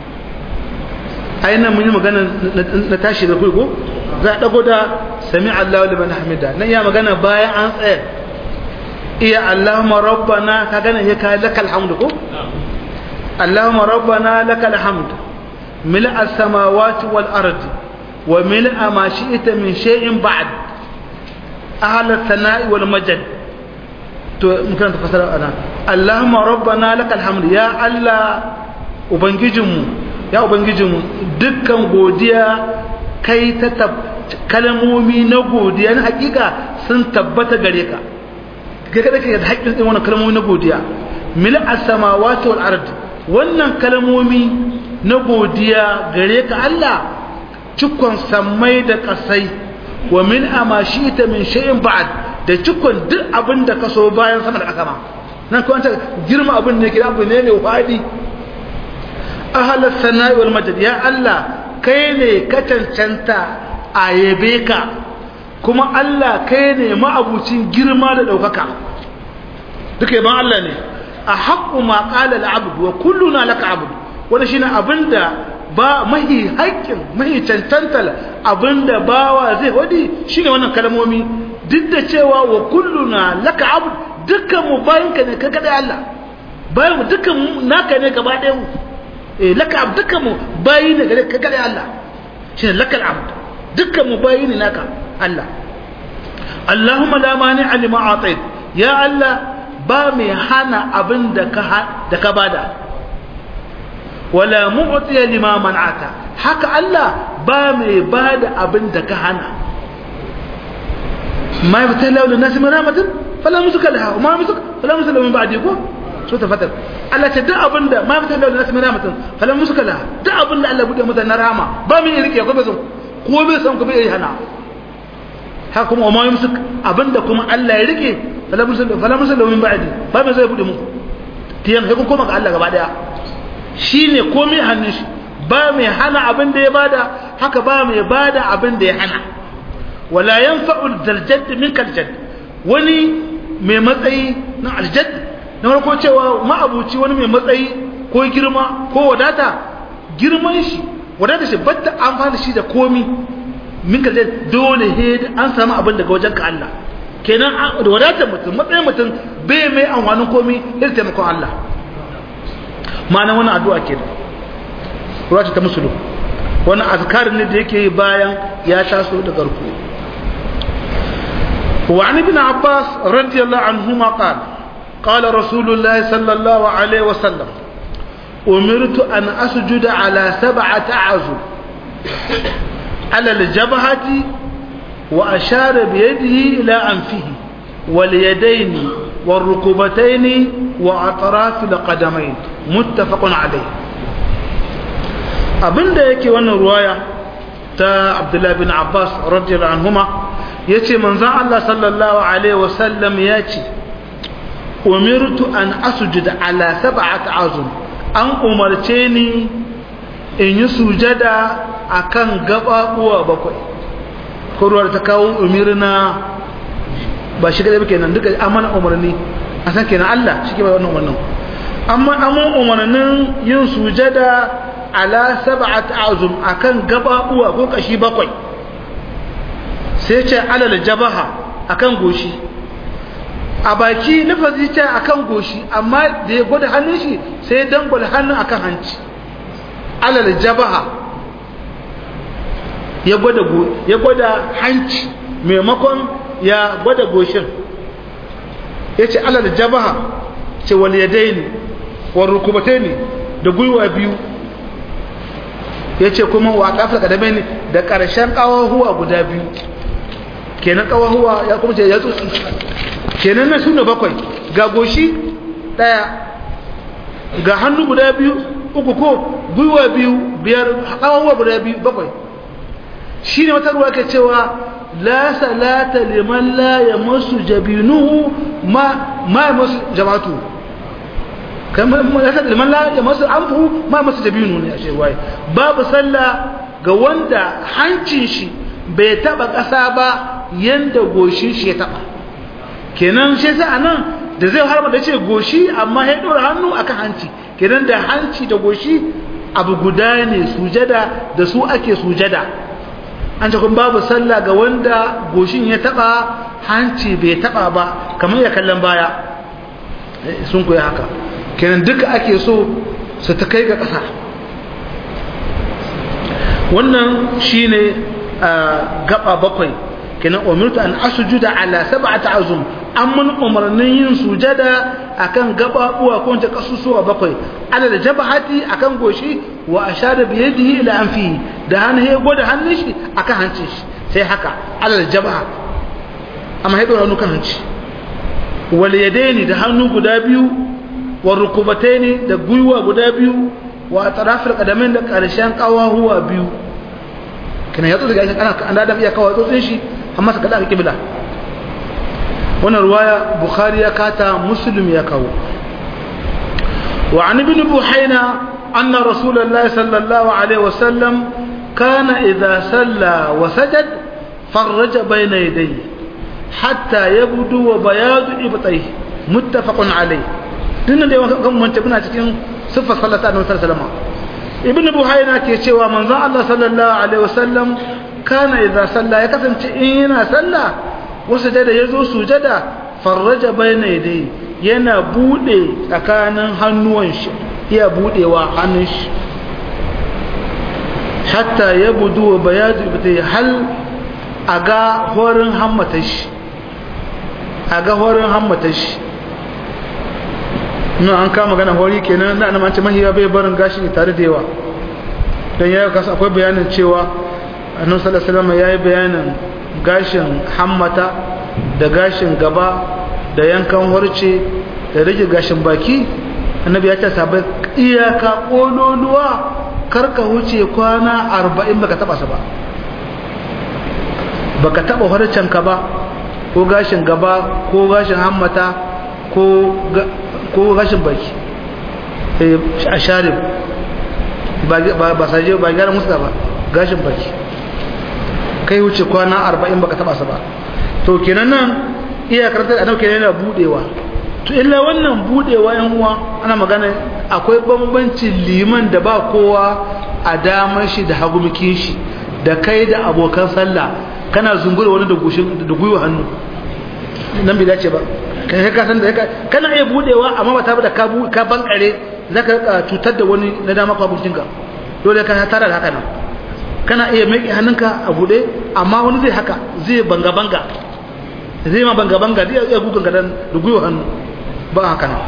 aina mun yi magana na tashi da ko za a dago da sami Allahu liman hamida nan ya magana bayan an tsaya iya Allahumma rabbana ka gane ya kai lakal hamd ko Allahumma rabbana lakal hamd mil'a as-samawati wal ardi wa mil'a ma shi'ta min shay'in ba'd ahla as-sana'i wal majd to mukan tafasara ana Allahumma rabbana lakal hamd ya Allah ubangijinmu ya ubangijinmu dukkan godiya kai ta kalmomi na godiya na hakika sun tabbata gare ka kai kada kai da haƙƙin din wannan kalmomi na godiya mil as-samawati wal ard wannan kalmomi na godiya gare ka Allah cikon sammai da kasai wa min amashita min shay'in ba'd da cikon duk abin da kaso bayan sama da ƙasa ma nan ko an ta girma abin ne kira abu ne ne wadi ahalar sana'i wal majid ya Allah kai ne ka cancanta a yabe ka kuma Allah kai ne ma'abucin girma da ɗaukaka duka yaban Allah ne a haƙƙu ma ƙala al'abdu wa kulluna laka abdu wanda shine abinda ba mahi haƙƙin mahi cancantar abinda bawa zai wadi shine wannan kalmomi duk da cewa wa kulluna laka abdu dukkan mu bayinka ne ka kada Allah bayan mu dukkan naka ne gaba ɗaya mu laka abd dukkan mu bayi ne gare ka gare Allah shine lakal abd dukkan mu bayi ne naka Allah Allahumma la mani'a lima atait ya Allah ba mai hana abin da ka da ka bada wala mu'tiya lima man'ata haka Allah ba mai bada abin da ka hana ma yabtala lin nas min rahmatin fala musuka laha wa ma musuka fala musuka min ba'di ko so ta fatar Allah ce duk abinda ma fitar da nasu mai rahmatin falan musu kala duk abinda Allah bude mata na rama ba mu yi rike ko bai san ko bai san ko bai hana haka kuma wa ma yumsu abinda kuma Allah ya rike falan musu falan musu min ba'di ba mai zai bude mu tiyan sai kun koma ga Allah gaba daya shine komai hannun shi ba mai hana abin da ya bada haka ba mai bada abin da ya hana wala yanfa'u aljadd minka aljadd wani mai matsayi na aljadd na farko cewa ma'abuci wani mai matsayi ko girma ko wadata girman shi wadata shi batta amfani shi da komi min ka dole he an samu abin daga wajen ka Allah kenan da wadatar mutum matsayin mutum bai mai amfanin komi irin taimakon Allah ma'ana wani addu'a kenan ruwa ta musulun wani azkar ne da yake yi bayan ya taso da garku وعن ابن عباس رضي الله عنهما قال قال رسول الله صلى الله عليه وسلم أمرت أن أسجد على سبعة أعزم على الجبهة وأشار بيده إلى أنفه واليدين والركبتين وأطراف القدمين متفق عليه abin da yake wannan ruwaya ta abdullahi bin abbas radiyallahu anhuma ya ce manzan allah sallallahu alaihi wasallam ya ce umirtu an asujuda ala sab'at azum an umarce ni in yi sujada akan gababuwa bakwai kurwar ta kawo umirna ba shi gaba kenan duka amana umarni a san kenan Allah shi ke bai wannan umarnin amma amma umarnin yin sujada ala sab'at azum akan gababuwa ko kashi bakwai sai ce alal jabaha akan goshi a baki lafazi ce akan goshi amma da ya gwada hannun shi sai dan gwada hannun akan hanci alal jabaha ya gwada ya gwada hanci maimakon ya gwada goshin ya ce alal jabaha ce wal yadaini wal rukubataini da gwiwa biyu ya ce kuma wa kafin kadame ne da ƙarshen ƙawahuwa guda biyu kenan ƙawahuwa ya kuma ce ya tsotsi kenan na suna bakwai ga goshi ɗaya ga hannu guda biyu uku ko gwiwa biyu biyar ƙawahuwa guda biyu bakwai shi ne wata ruwa ke cewa la salata liman la ya masu jabinuhu ma ya masu jama'atu kamar ya liman la ya masu anfu ma masu jabinu ne a shirwaye babu sallah ga wanda hancin shi bai taba ƙasa ba yanda goshin shi ya taba kenan shi sa anan da zai harba da ce goshi amma ya ɗora hannu akan hanci kenan da hanci da goshi abu guda ne sujada da su ake sujada an ce kun babu sallah ga wanda goshin ya taba hanci bai taba ba kamar ya kallon baya sun koyi haka kenan duka ake so su ta kai ga ƙasa wannan shine gaba bakwai kenan umirtu an asujuda ala sab'ati azum amman umarnin yin sujada akan gababuwa ko ta kasusuwa bakwai ala da jabhati akan goshi wa ashara bi yadihi ila anfi da hannu ya gwada hannun shi akan hancin shi sai haka ala da jabha amma ya dora kan hanci wal yadaini da hannu guda biyu wa rukubataini da gwiwa guda biyu wa atrafil qadamain da karshen kawahuwa biyu kana yato daga ana an da iya kawo tsotsin shi amma saka da kibla wannan ruwaya bukhari ya kata muslim ya kawo wa an ibn buhayna anna rasulullahi sallallahu alaihi wasallam kana idha salla wa sajad farraja bayna yadayhi hatta yabdu wa bayadu ibtayhi muttafaqun alayhi dinnan da yawan kan mun muna cikin sifar sallata annabi sallallahu alaihi wasallam ibn buhayna ke cewa manzon Allah sallallahu alaihi wasallam kana idza salla ya kasance in yana salla wasu da yazo sujada farraja bayna yadayhi yana bude tsakanin hannuwan shi iya budewa hannun shi hatta yabudu wa bayadu ibtai hal aga horin hammata shi aga horin hammata shi nan an kama gana hori kenan da annabi ce mahiya bai barin gashi tare da yawa dan yayi kasa akwai bayanin cewa annabi sallallahu alaihi wasallam yayi bayanin gashin hammata da gashin gaba da yankan horce da rage gashin baki annabi ya ce sabai iyaka kololuwa karka wuce kwana 40 baka taba sa ba baka taba horcen ka ba ko gashin gaba ko gashin hammata ko ko gashin baki a sharif ba saje ba gyara musu ba gashin baki kai wuce kwana arba'in baka taba sa ba to kenan nan iya karantar da kenan yana budewa to illa wannan budewa yan uwa ana magana akwai bambancin liman da ba kowa a damar shi da hagumikin shi da kai da abokan sallah kana zungura wani da gushin da gwiwa hannu nan bai dace ba kai ka san da kana iya budewa amma ba ta da ka ka bankare zaka cutar da wani na dama ko abokinka dole ka tara da haka nan kana iya mai hannunka a bude amma wani zai haka zai banga banga zai ma banga banga zai iya gugun gadan da gwiwa hannu ba haka nan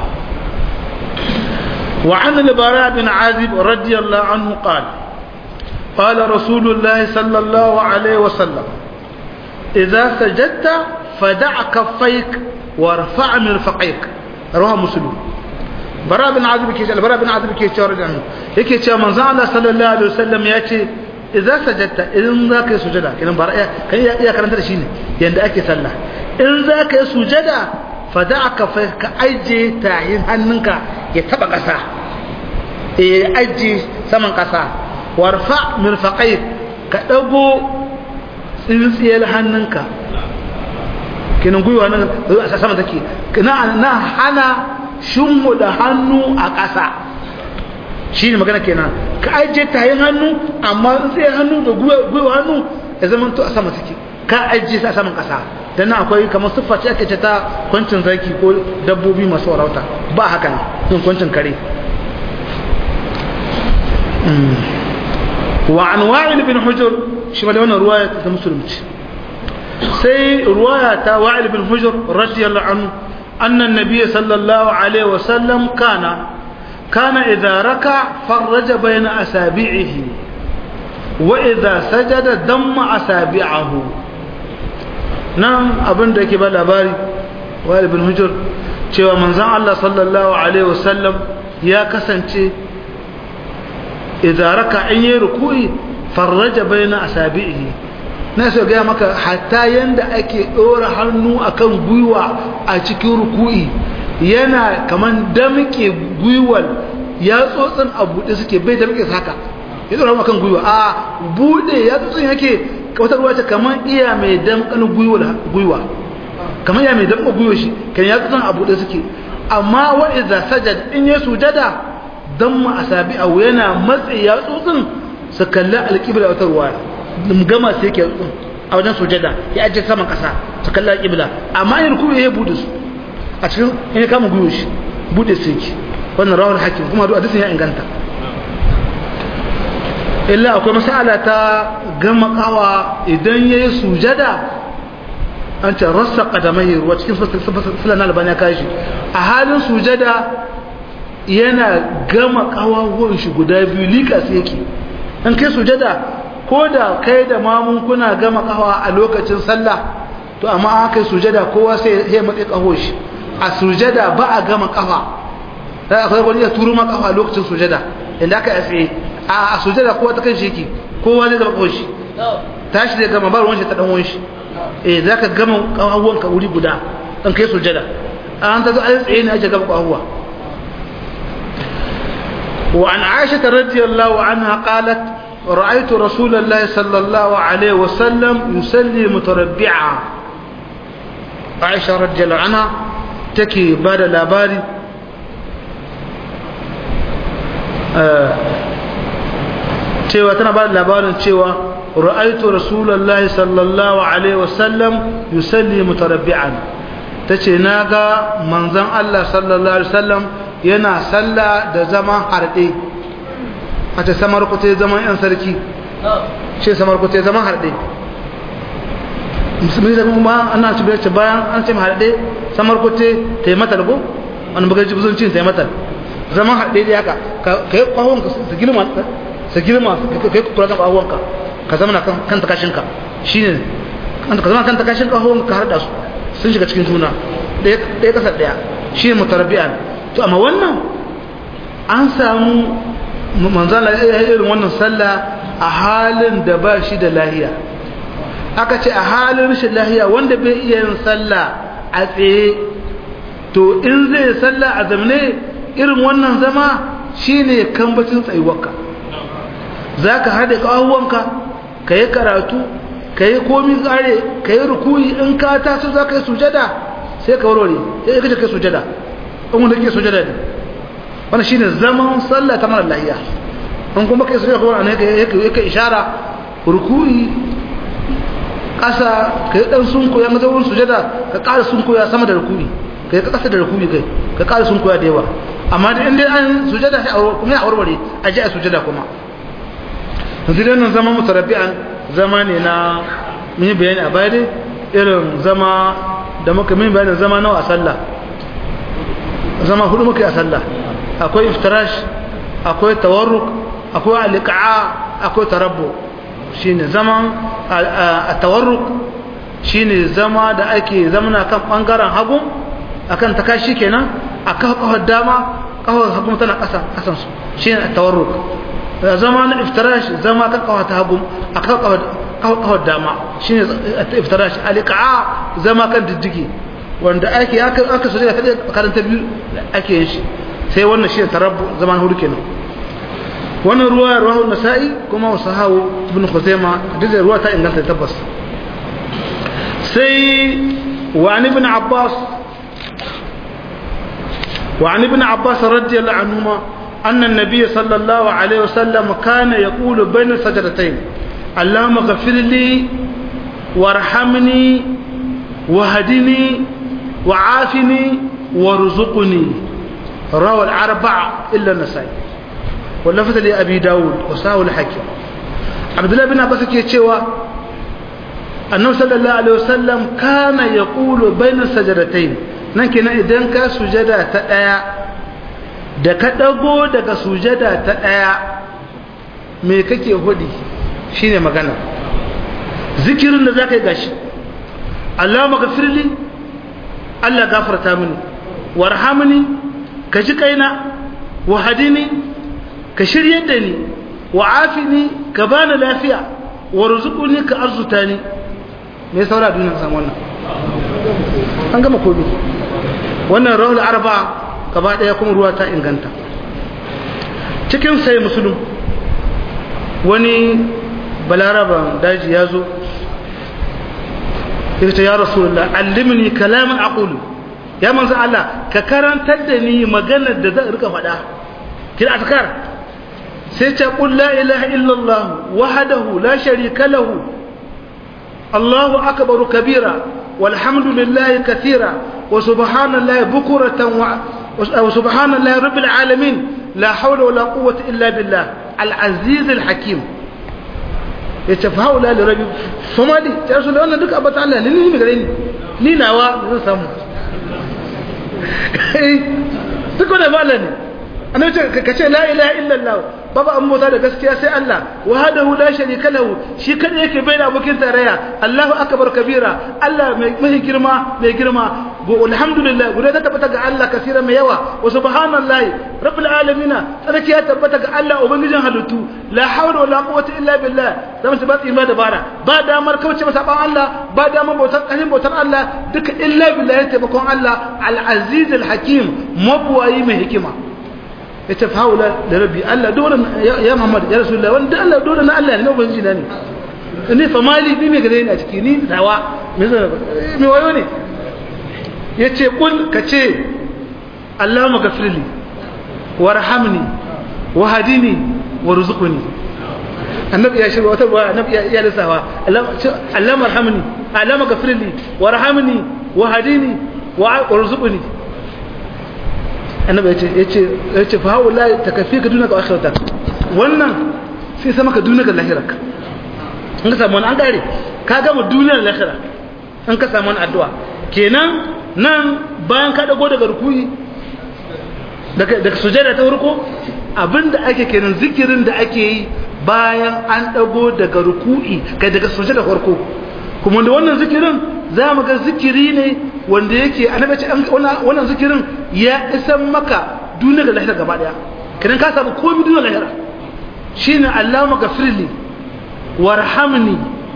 وعن البراء بن عازب رضي الله عنه قال قال رسول الله صلى الله عليه وسلم إذا سجدت فدع كفيك وارفع مرفقيك رواه مسلم براء بن عازب كيش البراء بن عازب كيش رضي عنه يكي تشا من الله صلى الله عليه وسلم ياتي إذا سجدت إذن ذاك سجدا كلام براء كان يا كلام ترى شيء يند أكي صلى إن ذاك سجدا فدع كفيك أجي تاهين هننك يتبع قصا أجي سمن قصا warfa mirfaqai ka dago tsintsiyar hannunka kinan gwiwa nan a sama take na na hana shinmu da hannu a ƙasa shi ne magana kenan ka ajiye tayin hannu amma tsintsiyar hannu da gwiwa hannu ya zama to a sama take ka ajiye sa saman ƙasa dan nan akwai kamar siffa ce ake ce ta kwancin zaki ko dabbobi masu warauta ba haka nan kwancin kare وعن وائل بن حجر شمال هنا رواية مسلم سي رواية وائل بن حجر رضي الله عنه أن النبي صلى الله عليه وسلم كان كان إذا ركع فرج بين أسابيعه وإذا سجد دم أسابيعه نعم أبن ديك بالأباري وائل بن حجر cewa manzon Allah sallallahu alaihi wasallam ya kasance idza raka in yi ruku'i farraja baina asabihi na so ga maka hatta yanda ake dora hannu akan gwiwa a cikin ruku'i yana kaman damke gwiwal ya tsotsin a bude suke bai damke haka ya dora akan gwiwa a bude ya tsotsin yake wata ruwa ta kaman iya mai damkan gwiwa gwiwa kaman ya mai damkan gwiwa shi kan ya tsotsin a bude suke amma wa idza sajad in ya sujada don mu asabi a yana matsi ya tsotsin su kalli alƙibla wata ruwa gama su yake tsotsin a wajen sujada ya ajiye saman ƙasa su kalli alƙibla amma yin kuma ya buɗe su a cikin in kama gwiwo shi buɗe su yake wannan rawar hakim kuma duk hadisin ya inganta illa akwai masala ta gama kawa idan ya yi sujada an ce rassa ƙadamai ruwa cikin filan albani ya kashi a halin sujada yana gama kawawan shi guda biyu likas yake an kai sujada ko da kai da mamun kuna gama kawa a lokacin sallah to amma an kai sujada kowa sai ya matsi kaho shi a sujada ba a gama kafa sai akwai wani ya turu ma kafa a lokacin sujada inda aka yi tsaye a sujada kowa ta kan shi yake kowa zai gama kaho shi tashi da gama ba ruwan shi ta dan wani shi eh za ka gama kawawan ka wuri guda an kai sujada an ta zo an tsaye ne ake gama kawawa وعن عائشة رضي الله عنها قالت رأيت رسول الله صلى الله عليه وسلم يصلي متربعا عائشة رضي الله عنها تكي بعد الأباري cewa tana ba da labarin cewa ra'aitu rasulullahi sallallahu alaihi wasallam yusalli mutarabbi'an tace naga manzon Allah sallallahu alaihi wasallam yana sallah da zaman harɗe a ce samar kuta zaman yan sarki shi samar kuta zaman harɗe musulmi da kuma ana ci ce bayan an ce harɗe samar kuta ta yi matal ko wani bugar ji buzuncin ta yi matal zaman harɗe da haka ka yi ƙwahon ka su girma su girma ka yi kula kan ƙwahon ka ka zama kan takashinka shi ne ka zama kan takashin ƙwahon ka harɗa su sun shiga cikin juna ɗaya ƙasar ɗaya shi ne mutarabbi'an to amma wannan an samu manzala irin wannan sallah a halin da ba shi da lahiya aka ce a halin rashin lahiya wanda bai iya yin sallah a tsaye to in zai sallah a zamne irin wannan zama shine kambacin tsayuwarka za ka haɗe ƙahuwanka ka yi karatu ka yi komi tsare ka yi rukuyi in ka taso za ka yi sujada sai ka warware sai ka kai sujada in wanda ke sujada ne wannan shine zaman sallah ta mara lahiya an kuma kai sujada kuma anan yake yake ishara ruku'i kasa kai dan sunku ya maza wurin sujada ka ƙara sunku ya sama da ruku'i kai ka kasa da ruku'i kai ka ƙara sunku ya da yawa amma da inda an sujada sai kuma ya warware a ji a sujada kuma yanzu dai nan zama mutarabbi'an zama ne na mun yi bayani a baya dai irin zama da muka min bayanin zama nawa a sallah zama hudu muka yi a sallah akwai iftirash akwai tawarruk akwai alika'a akwai tarabbu shine zaman a tawarruk shine zama da ake zamana kan bangaren hagu akan takashi kenan a kafar dama kafar hagu tana kasan kasan su shine tawarruk zama na iftirash zama kan kafar ta hagu a kafar dama shine iftirash alika'a zama kan diddigi wanda ake aka so da karanta biyu ake yin shi sai wannan shi tarabbu zaman hudu kenan wannan ruwa ruwa nasa'i kuma wasu hawo ibn khuzaima duk da ruwa ta inganta tabbas sai wa an ibn abbas wa an ibn abbas radiyallahu anhuma anna an-nabiy sallallahu alaihi wasallam kana yaqulu bayna sajdatayn اللهم اغفر لي وارحمني وهدني وعافني وارزقني روى الأربعة إلا النسائي واللفظ لأبي داود وساو الحكيم عبد الله بن عباس كيتشوا النبي صلى الله عليه وسلم كان يقول بين السجدتين nan kenan idan ka sujada ta ɗaya da ka ɗago daga sujada ta ɗaya me kake hudi shine magana zikirin da za ka yi gashi Allah magafirli Allah gafarta mini warhamni ka ji kaina wa hadini ka shiryar da ni wa afini ka bani lafiya wa rizquni ka arzuta ni me saura duniya san wannan an gama kobi wannan rawul arba gaba daya kuma ruwa ta inganta cikin sai musulun wani balaraban daji ya zo ya ce ya rasulullah allimni kalaman aqulu ya manzo Allah ka karantar da ni maganar da zan rika faɗa kira azkar sai ce qul la ilaha illallah wahdahu la sharika lahu Allahu akbar kabira walhamdulillahi kathira wa subhanallahi bukuratan wa subhanallahi rabbil alamin la hawla wala quwwata illa billah al-aziz al-hakim yace fa haula li rabbi famali ya rasul wannan duka abata Allah ne ni mi gare ni ni nawa zan samu duk wanda ba Allah ne annabi ka ce la ilaha illallah babu an mota da gaskiya sai Allah wahdahu la sharika lahu shi kada yake bai da abokin tarayya Allahu akbar kabira Allah mai girma mai girma go alhamdulillah gure da tabbata ga Allah kasira mai yawa wa subhanallahi rabbil alamin tsarki ya tabbata ga Allah ubangijin halittu la hawla wala quwwata illa billah zamu su ba tsima da bara ba damar kauce masa ban Allah ba damar bautar kahin bautar Allah duka illa billah ya taimakon Allah al-aziz al-hakim mabwayi mai hikima ya tafi haula da rabbi Allah dole ya Muhammad ya Rasulullah wanda Allah dole na Allah ne na ubangiji na ne ne fa mali bi me gare ni a ciki ni dawa me zan me wayo ne yace kul kace Allahumma ghafirli warhamni wahdini warzuqni annabi ya shirwa wata ruwa annabi ya lissawa Allahumma arhamni Allahumma ghafirli warhamni wahdini warzuqni annabi ya ce ya ce fa haula ta kafi ka dunaka akhirata wannan sai sama ka dunaka lahiraka in ka samu wani an gare ka gama duniyar lahira in ka samu wani addu'a kenan nan bayan ka dago daga rukuyi daga daga sujada ta farko abinda ake kenan zikirin da ake yi bayan an dago daga ruku'i kai daga sujada farko kuma da wannan zikirin za mu ga zikiri ne wanda yake annabi ce wannan zikirin ya isan maka duniya da lahira gaba daya kidan ka samu komai duniya lahira shine Allahumma ghafirli warhamni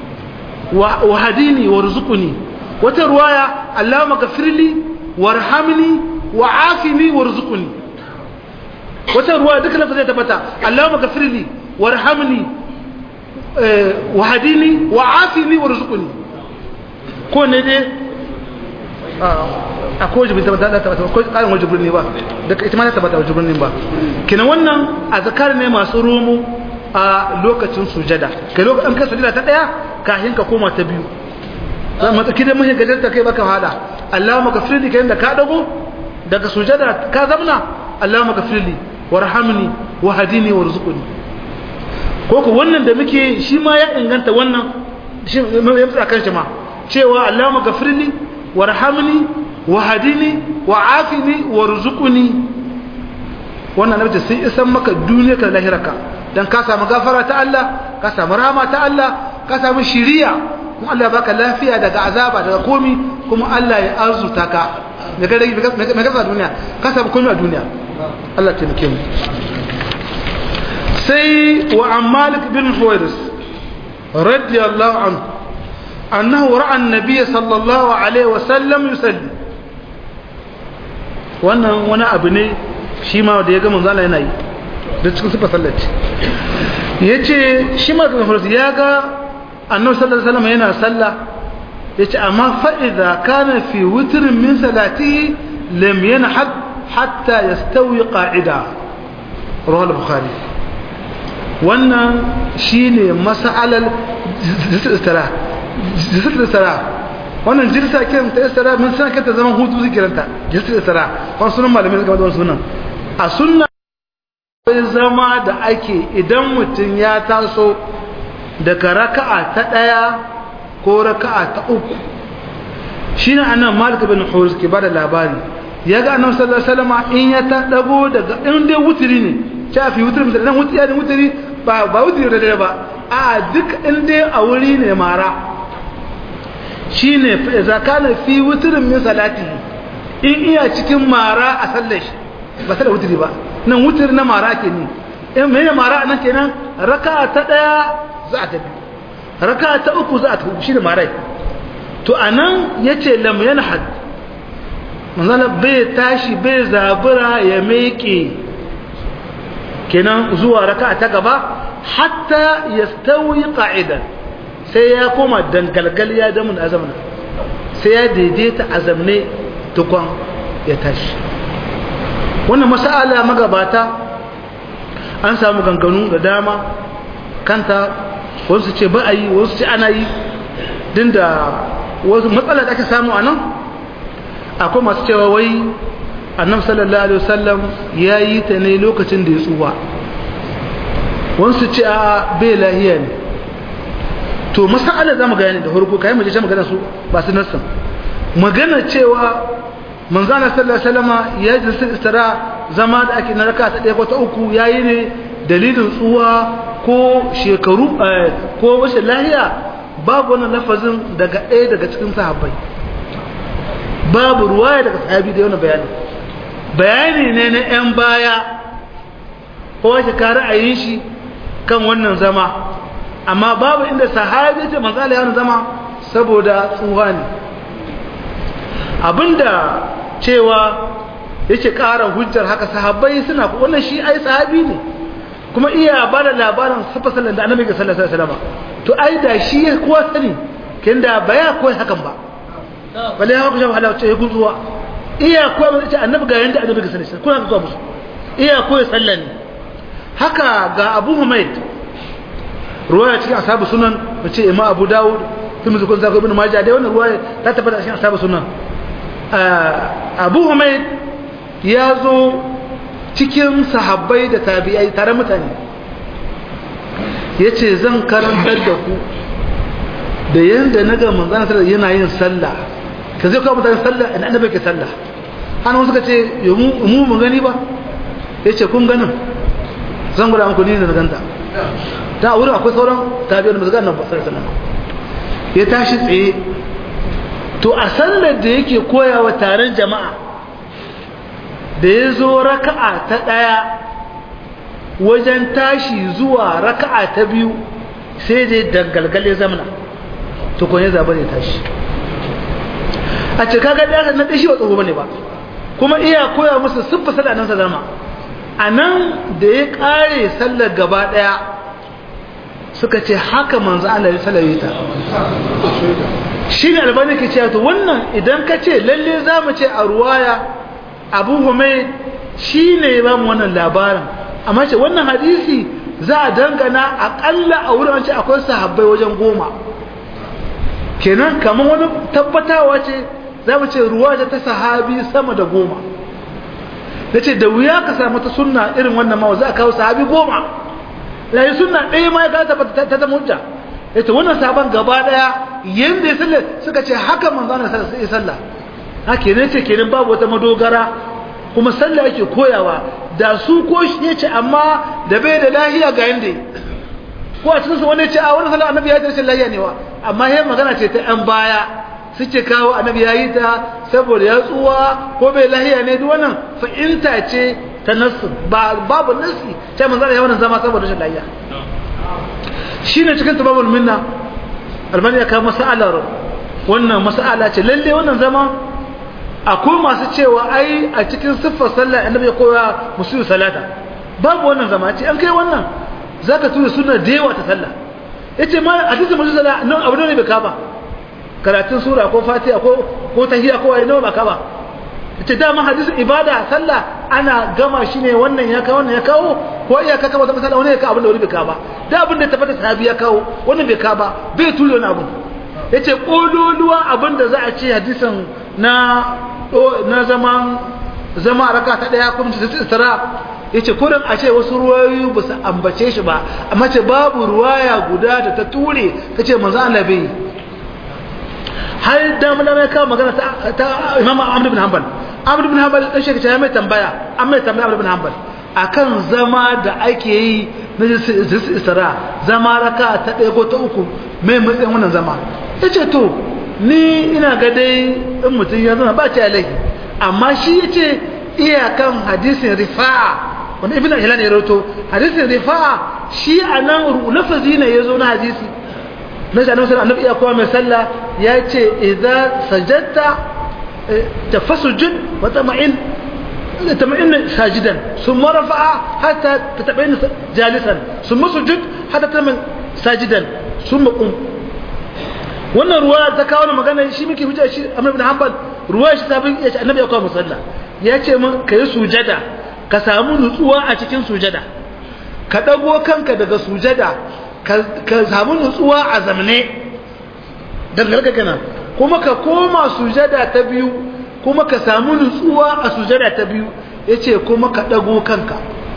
wa hadini warzuqni wata ruwaya Allahumma ghafirli warhamni wa afini warzuqni wata ruwaya duka lafazai tabbata Allahumma ghafirli warhamni wa hadini wa afini warzuqni ko ne dai akwai wajibin ta ta tabbata ko karin wajibin ne ba daga ita ma ta tabbata wajibin ne ba kina wannan azkar ne masu rumu a lokacin sujada kai lokacin ka sujada ta daya kafin ka koma ta biyu zan matsa kidan mun gajar ta kai baka hada Allahumma ghafirli kai da ka dago daga sujada ka zamna Allahumma ghafirli warhamni wahdini warzuqni ko ko wannan da muke shi ma ya inganta wannan shi ya tsaka kan shi ma cewa Allahumma ghafirli warhamni wahdini wa'afini warzuqni wannan nabi sai isan maka duniya ka lahiraka dan ka samu gafara ta Allah ka samu rahama ta Allah ka samu shiriya kuma Allah baka lafiya daga azaba daga komi kuma Allah ya arzuta ka me ga me ga duniya ka samu komi a duniya Allah ya taimake mu sai wa Malik bin Huwairis radiyallahu anhu annahu ra'a an-nabiy sallallahu alaihi wa sallam yusalli wannan wani abu ne shi ma da ya ga manzo Allah yana yi da cikin sifar sallaci yace shi ma ga farsi ya ga annabi sallallahu alaihi wasallam yana sallah yace amma fa idza kana fi witrin min salatihi lam yanhad hatta yastawi qa'ida rawal bukhari wannan shine mas'alal istira istira wannan jirsa kiran ta istira mun san kanta zaman hutu zikiranta jirsa istira wannan sunan malamin suka bada sunan a sunna akwai zama da ake idan mutum ya taso daga raka'a ta ɗaya ko raka'a ta uku shi ne annan malik bin hurus ke ba da labari ya ga annan sallallahu alaihi wasallam in ya ta dago daga in dai wutiri ne ta fi wutiri misali dan wutiri ne wutiri ba ba wutiri da dare ba a duk in dai a wuri ne mara shine fa idza kana fi wutirin min salatihi in iya cikin mara a sallar shi ba sai da wutiri ba nan wutir na mara ke ni in mai mara nan kenan raka ta daya za a tafi raka ta uku za a tafi shi da marai to anan yace lam yanhad manzala bai tashi bai zabura ya meke kenan zuwa raka ta gaba hatta yastawi qa'idan sai ya koma dangalgal ya damun azamna sai ya daidaita azamne tukon ya tashi wannan masala magabata an samu ganganu da dama kanta wasu ce ba a yi wasu ce ana yi din da wasu matsala da ake samu a nan akwai masu cewa wai annab sallallahu alaihi wasallam ya yi ta ne lokacin da ya tsuwa wasu ce a bai lahiya ne to masala za mu gane da farko kayan mace magana su ba su nassan magana cewa manzana sallallahu alaihi wasallama ya ji istira zama da ake na raka ta ɗaya ko ta uku yayi ne dalilin tsuwa ko shekaru ko wace lahiya babu wannan lafazin daga ɗaya daga cikin sahabbai babu ruwaya daga sahabi da yana bayani bayani ne na yan baya ko wace ka ra'ayin shi kan wannan zama amma babu inda sahabi ce manzala ya zama saboda tsuwa ne abinda cewa yake ƙara hujjar haka sahabbai suna wannan shi ai sahabi ne kuma iya ba da labarin safasalan da annabi ga sallallahu alaihi wasallam to ai da shi ya kowa sani kin da baya koyi hakan ba balle ya ku shafa ce ya guzuwa iya koyi mun ce annabi ga yanda annabi ga sallallahu alaihi wasallam kuna ga musu iya koyi sallan haka ga Abu Humayd ruwaya cikin ashabu sunan mace Imam Abu Dawud kuma zukun zaka ibn Majah dai wannan ruwaya ta tabbata cikin ashabu sunan Abu Humayd ya zo cikin sahabbai da tabi'ai tare mutane ya ce zan karantar da ku da yadda na ga manzana sallah yana yin sallah ka zai kawo mutane sallah ina annabi ke sallah hannun suka ce mu mu gani ba ya ce kun ganin zan guda muku ni da na ganta ta wurin akwai sauran tabi'ai da mazgan nan ba sallallahu ya tashi tsaye to a sallar da yake koyawa taron jama'a da ya zo raka'a ta ɗaya wajen tashi zuwa raka'a ta biyu sai dai dangalgale zamana tukun ya zaɓa ne tashi a ce kaga ɗaya na ɗashi wa tsoho bane ba kuma iya koya musu siffa sallah nan zama a nan da ya ƙare sallar gaba ɗaya suka ce haka manzo Allah ya salaye ta shi ne albani ke cewa to wannan idan ka ce lalle za mu ce a ruwaya abu humaid shi ne ya ba mu wannan labarin amma ce wannan hadisi za a dangana aƙalla a wurin ce akwai sahabbai wajen goma kenan kamar wani tabbatawa ce za mu ce ruwa ta sahabi sama da goma da ce da wuya ka samu ta sunna irin wannan ma za a kawo sahabi goma layi sunna ɗaya ma ya gata ta zama hujja ita wannan sabon gaba ɗaya yadda ya sallar suka ce haka manzana sai ya sallah haka ne ce kenan babu wata madogara kuma sallah yake koyawa da su ko shi ya ce amma da bai da lahiya ga yanda ko a cikin su wani ce a wani sallah annabi ya ce lahiya ne wa amma yayin magana ce ta yan baya suke kawo annabi ya yi ta saboda ya tsuwa ko bai lahiya ne duk wannan fa'inta ce ta nasu ba babu nasi sai manzo ya wannan zama saboda rashin lahiya shine cikin tababul minna albani ya kawo mas'alar wannan mas'ala ce lalle wannan zama akwai masu cewa ai a cikin siffar sallah annabi ya koya musu salata babu wannan zama ce an kai wannan zaka tura sunna da yawa ta sallah yace ma hadisin musu sallah nan abu ne bai kaba karatun sura ko fatiha ko ko tahiyya ko ayi nawa ba kaba yace dama hadisin ibada sallah ana gama shi ne wannan ya kawo wannan ya kawo ko iya ka kaba sallah wani ya kawo abin da wani bai kaba da abin da tabbata sahabi ya kawo wannan bai kaba bai tura wani abu yace kololuwa abin da za a ce hadisin na na zaman zama raka ta daya kuma ta istira yace kurin a ce wasu ruwayoyi ba su ambace shi ba amma ce babu ruwaya guda da ta ture tace manzo Allah bai har da mun mai kawo magana ta Imam Ahmad ibn Hanbal Ahmad ibn Hanbal dan shi ya mai tambaya an mai tambaya Ahmad ibn Hanbal akan zama da ake yi na istira zama raka ta daya ko ta uku mai matsayin wannan zama yace to ni ina ga dai in mutum ya zama ba ta laifi amma shi ya ce iyakan hadisin rifa'a wanda ibn al-hilal ya rawato hadisin rifa'a shi a nan lafazi ne ya zo na hadisi na shi annabi annabi iya kowa mai sallah ya ce idza sajadta tafasujud wa tama'in tama'in sajidan thumma rafa'a hatta tataba'in jalisan thumma sujud hatta tama'in sajidan thumma qum wannan ruwa ta kawo magana shi muke hujja shi Ahmad ibn Hanbal ruwa shi ta bin ya ce annabi ya kawo musalla ya ce mun kai sujada ka samu nutsuwa a cikin sujada ka dago kanka daga sujada ka samu nutsuwa a zamne dangarka kana kuma ka koma sujada ta biyu kuma ka samu nutsuwa a sujada ta biyu yace kuma ka dago kanka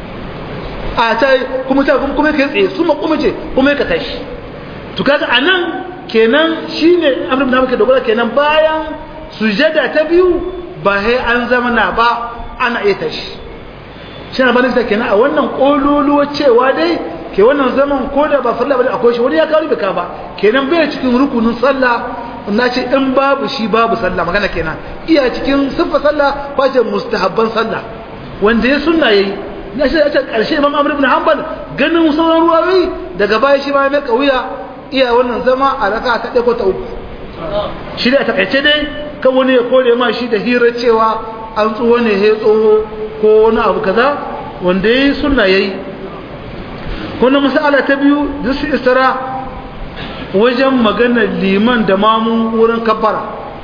a ta kuma ta kuma kai tsaye su ma kuma ce kuma ka tashi to kaga anan kenan shine amr ibn hamka dogara kenan bayan sujada ta biyu ba sai an zama na ba ana iya tashi shi na bani kenan a wannan kololuwa cewa dai ke wannan zaman ko da ba farla ba akwai shi wani ya kawo bika ba kenan bai cikin rukunin sallah na ce in babu shi babu sallah magana kenan iya cikin siffa sallah ko ce mustahabban sallah wanda ya sunna yayi na shi a karshe imam amr ibn hanbal ganin sauran ruwayoyi daga baya shi ma mai kauya iya wannan zama a raka ta ɗaya ko ta uku shi da takaice dai kan wani ya kore ma shi da hira cewa an tsoho ne ya tsoho ko wani abu kaza wanda ya yi suna ya yi wannan masala ta biyu da su istara wajen maganar liman da mamun wurin kabbara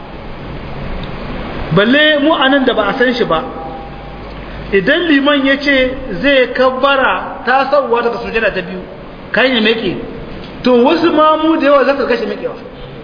balle mu anan da ba a san shi ba idan liman ya ce zai kabbara ta sauwa daga sujada ta biyu kan ya meke to wasu mamu da yawa za ka gashi mekewa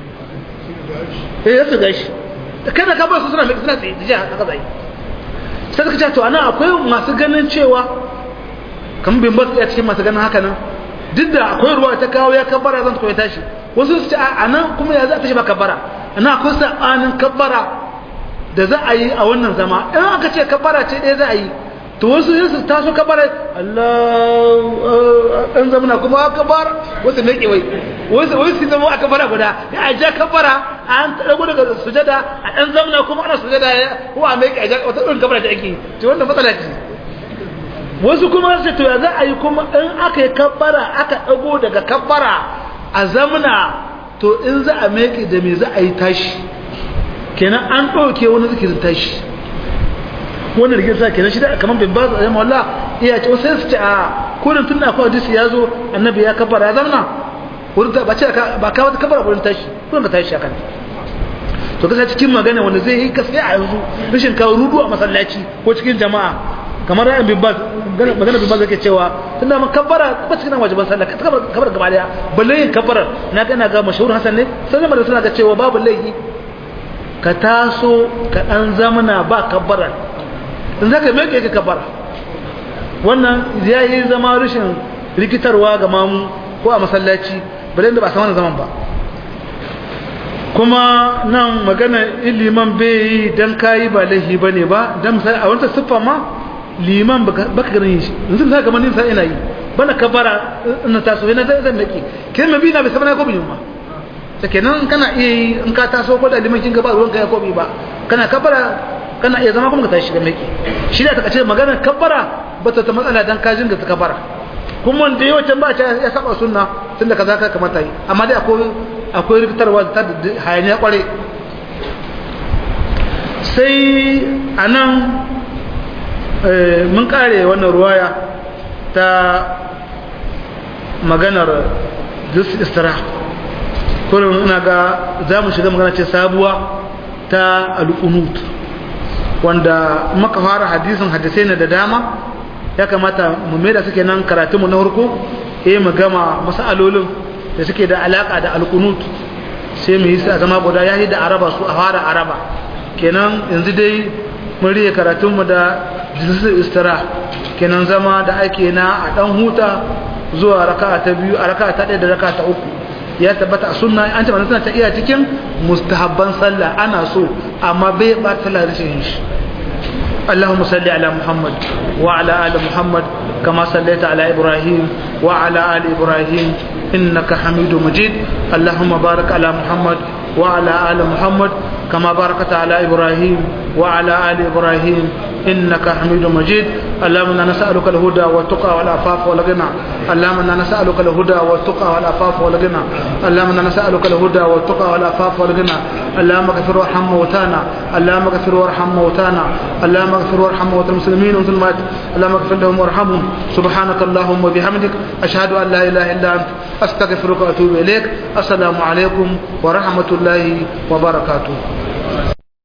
eh za su gashi kada ka ba su suna meke suna tsaye da jiya haka zai sai ka ce to ana akwai masu ganin cewa kamar bin ba su iya cikin masu ganin haka nan duk da akwai ruwa ta kawo ya kabbara zan koyi tashi wasu su ce a nan kuma ya za ta shi ba kabbara ana akwai sabanin kabbara da za a yi a wannan zama in aka ce kabbara ce ɗaya za a yi to wasu yin su taso kabbara Allah ɗan zamana kuma kabbar wasu ne wai wasu wasu zama a kabbara guda ya a ja kabbara an ɗago daga sujada a ɗan zamana kuma ana sujada ya ko a mai a ja wata ɗin kabbara da ake to wannan matsala ce wasu kuma su to ya za a yi kuma in aka yi kabbara aka ɗago daga kabbara a zamana to in za a mai da me za a yi tashi kenan an ɗauke wani zikirin tashi wannan rigin sa kenan shi da kamar bin ba zai mawalla iya ce sai su ce a kurin tun akwai hadisi ya zo annabi ya kabara ya zamna wurin ta ba ce ba ka wata kabara wurin tashi kurin ka tashi akan to kasa cikin magana wanda zai yi gaskiya a yanzu rashin kawo rudu a masallaci ko cikin jama'a kamar ra'ayin bin baz magana bin baz yake cewa tunda man kabbara ba cikin wajiban sallah ka kabbara gaba daya balle yin kabbarar na ga ina ga mashhur hasan ne sai da suna ga cewa babu laifi ka taso ka dan zamana ba kabbara in zaka mai ka kabbara wannan yayi zama rashin rikitarwa ga mamu ko a masallaci balle da ba san wannan zaman ba kuma nan magana iliman bai yi dan kayi ba laifi bane ba dan misali a wata siffa ma liman baka ganin shi yanzu sai kamar nin sai ina yi bana kabara ina taso ina zan zan dake kin mabi na bai sabana ko bin ma sake nan kana iya yi in ka taso ko da liman kin gaba ruwan kai ko bi ba kana kabara kana iya zama kuma ka tashi ga maki shi da ta kace magana kabara bata ta matsala dan kajin da ta kabara kuma wanda yawa can ba ta ya saba sunna tunda kaza ka kamata yi amma dai akwai akwai rikitarwa ta hayaniya kware sai anan mun kare wannan ruwaya ta maganar jus istira kullum ina ga za mu shiga magana ce sabuwa ta al'unut wanda maka fara hadisin hadisai na da dama ya kamata mu mai da suke nan karatunmu na harko eh mu gama masalolin da suke da alaka da al'unut sai mu yi sa zama guda ya yi da araba su a fara araba kenan yanzu dai mun riye karatunmu da jinsin istira kenan zama da ake na a dan huta zuwa raka'a ta biyu a raka'a ta ɗaya da raka'a ta uku ya tabbata a sunna an ce tana ta iya cikin mustahabban sallah ana so amma bai ba ta rashin shi اللهم صل على محمد وعلى آل محمد كما صليت على إبراهيم وعلى آل إبراهيم إنك حميد مجيد اللهم بارك على محمد وعلى آل محمد كما باركت على إبراهيم وعلى آل إبراهيم إنك حميد مجيد اللهم إنا نسألك الهدى والتقى والعفاف والغنى اللهم إنا نسألك الهدى والتقى والعفاف والغنى اللهم إنا نسألك الهدى والتقى والعفاف والغنى اللهم اغفر وارحم موتانا اللهم اغفر وارحم موتانا اللهم اغفر وارحم موتى المسلمين والمسلمات اللهم اغفر لهم وارحمهم سبحانك اللهم وبحمدك أشهد أن لا إله إلا أنت أستغفرك وأتوب إليك السلام عليكم ورحمة الله وبركاته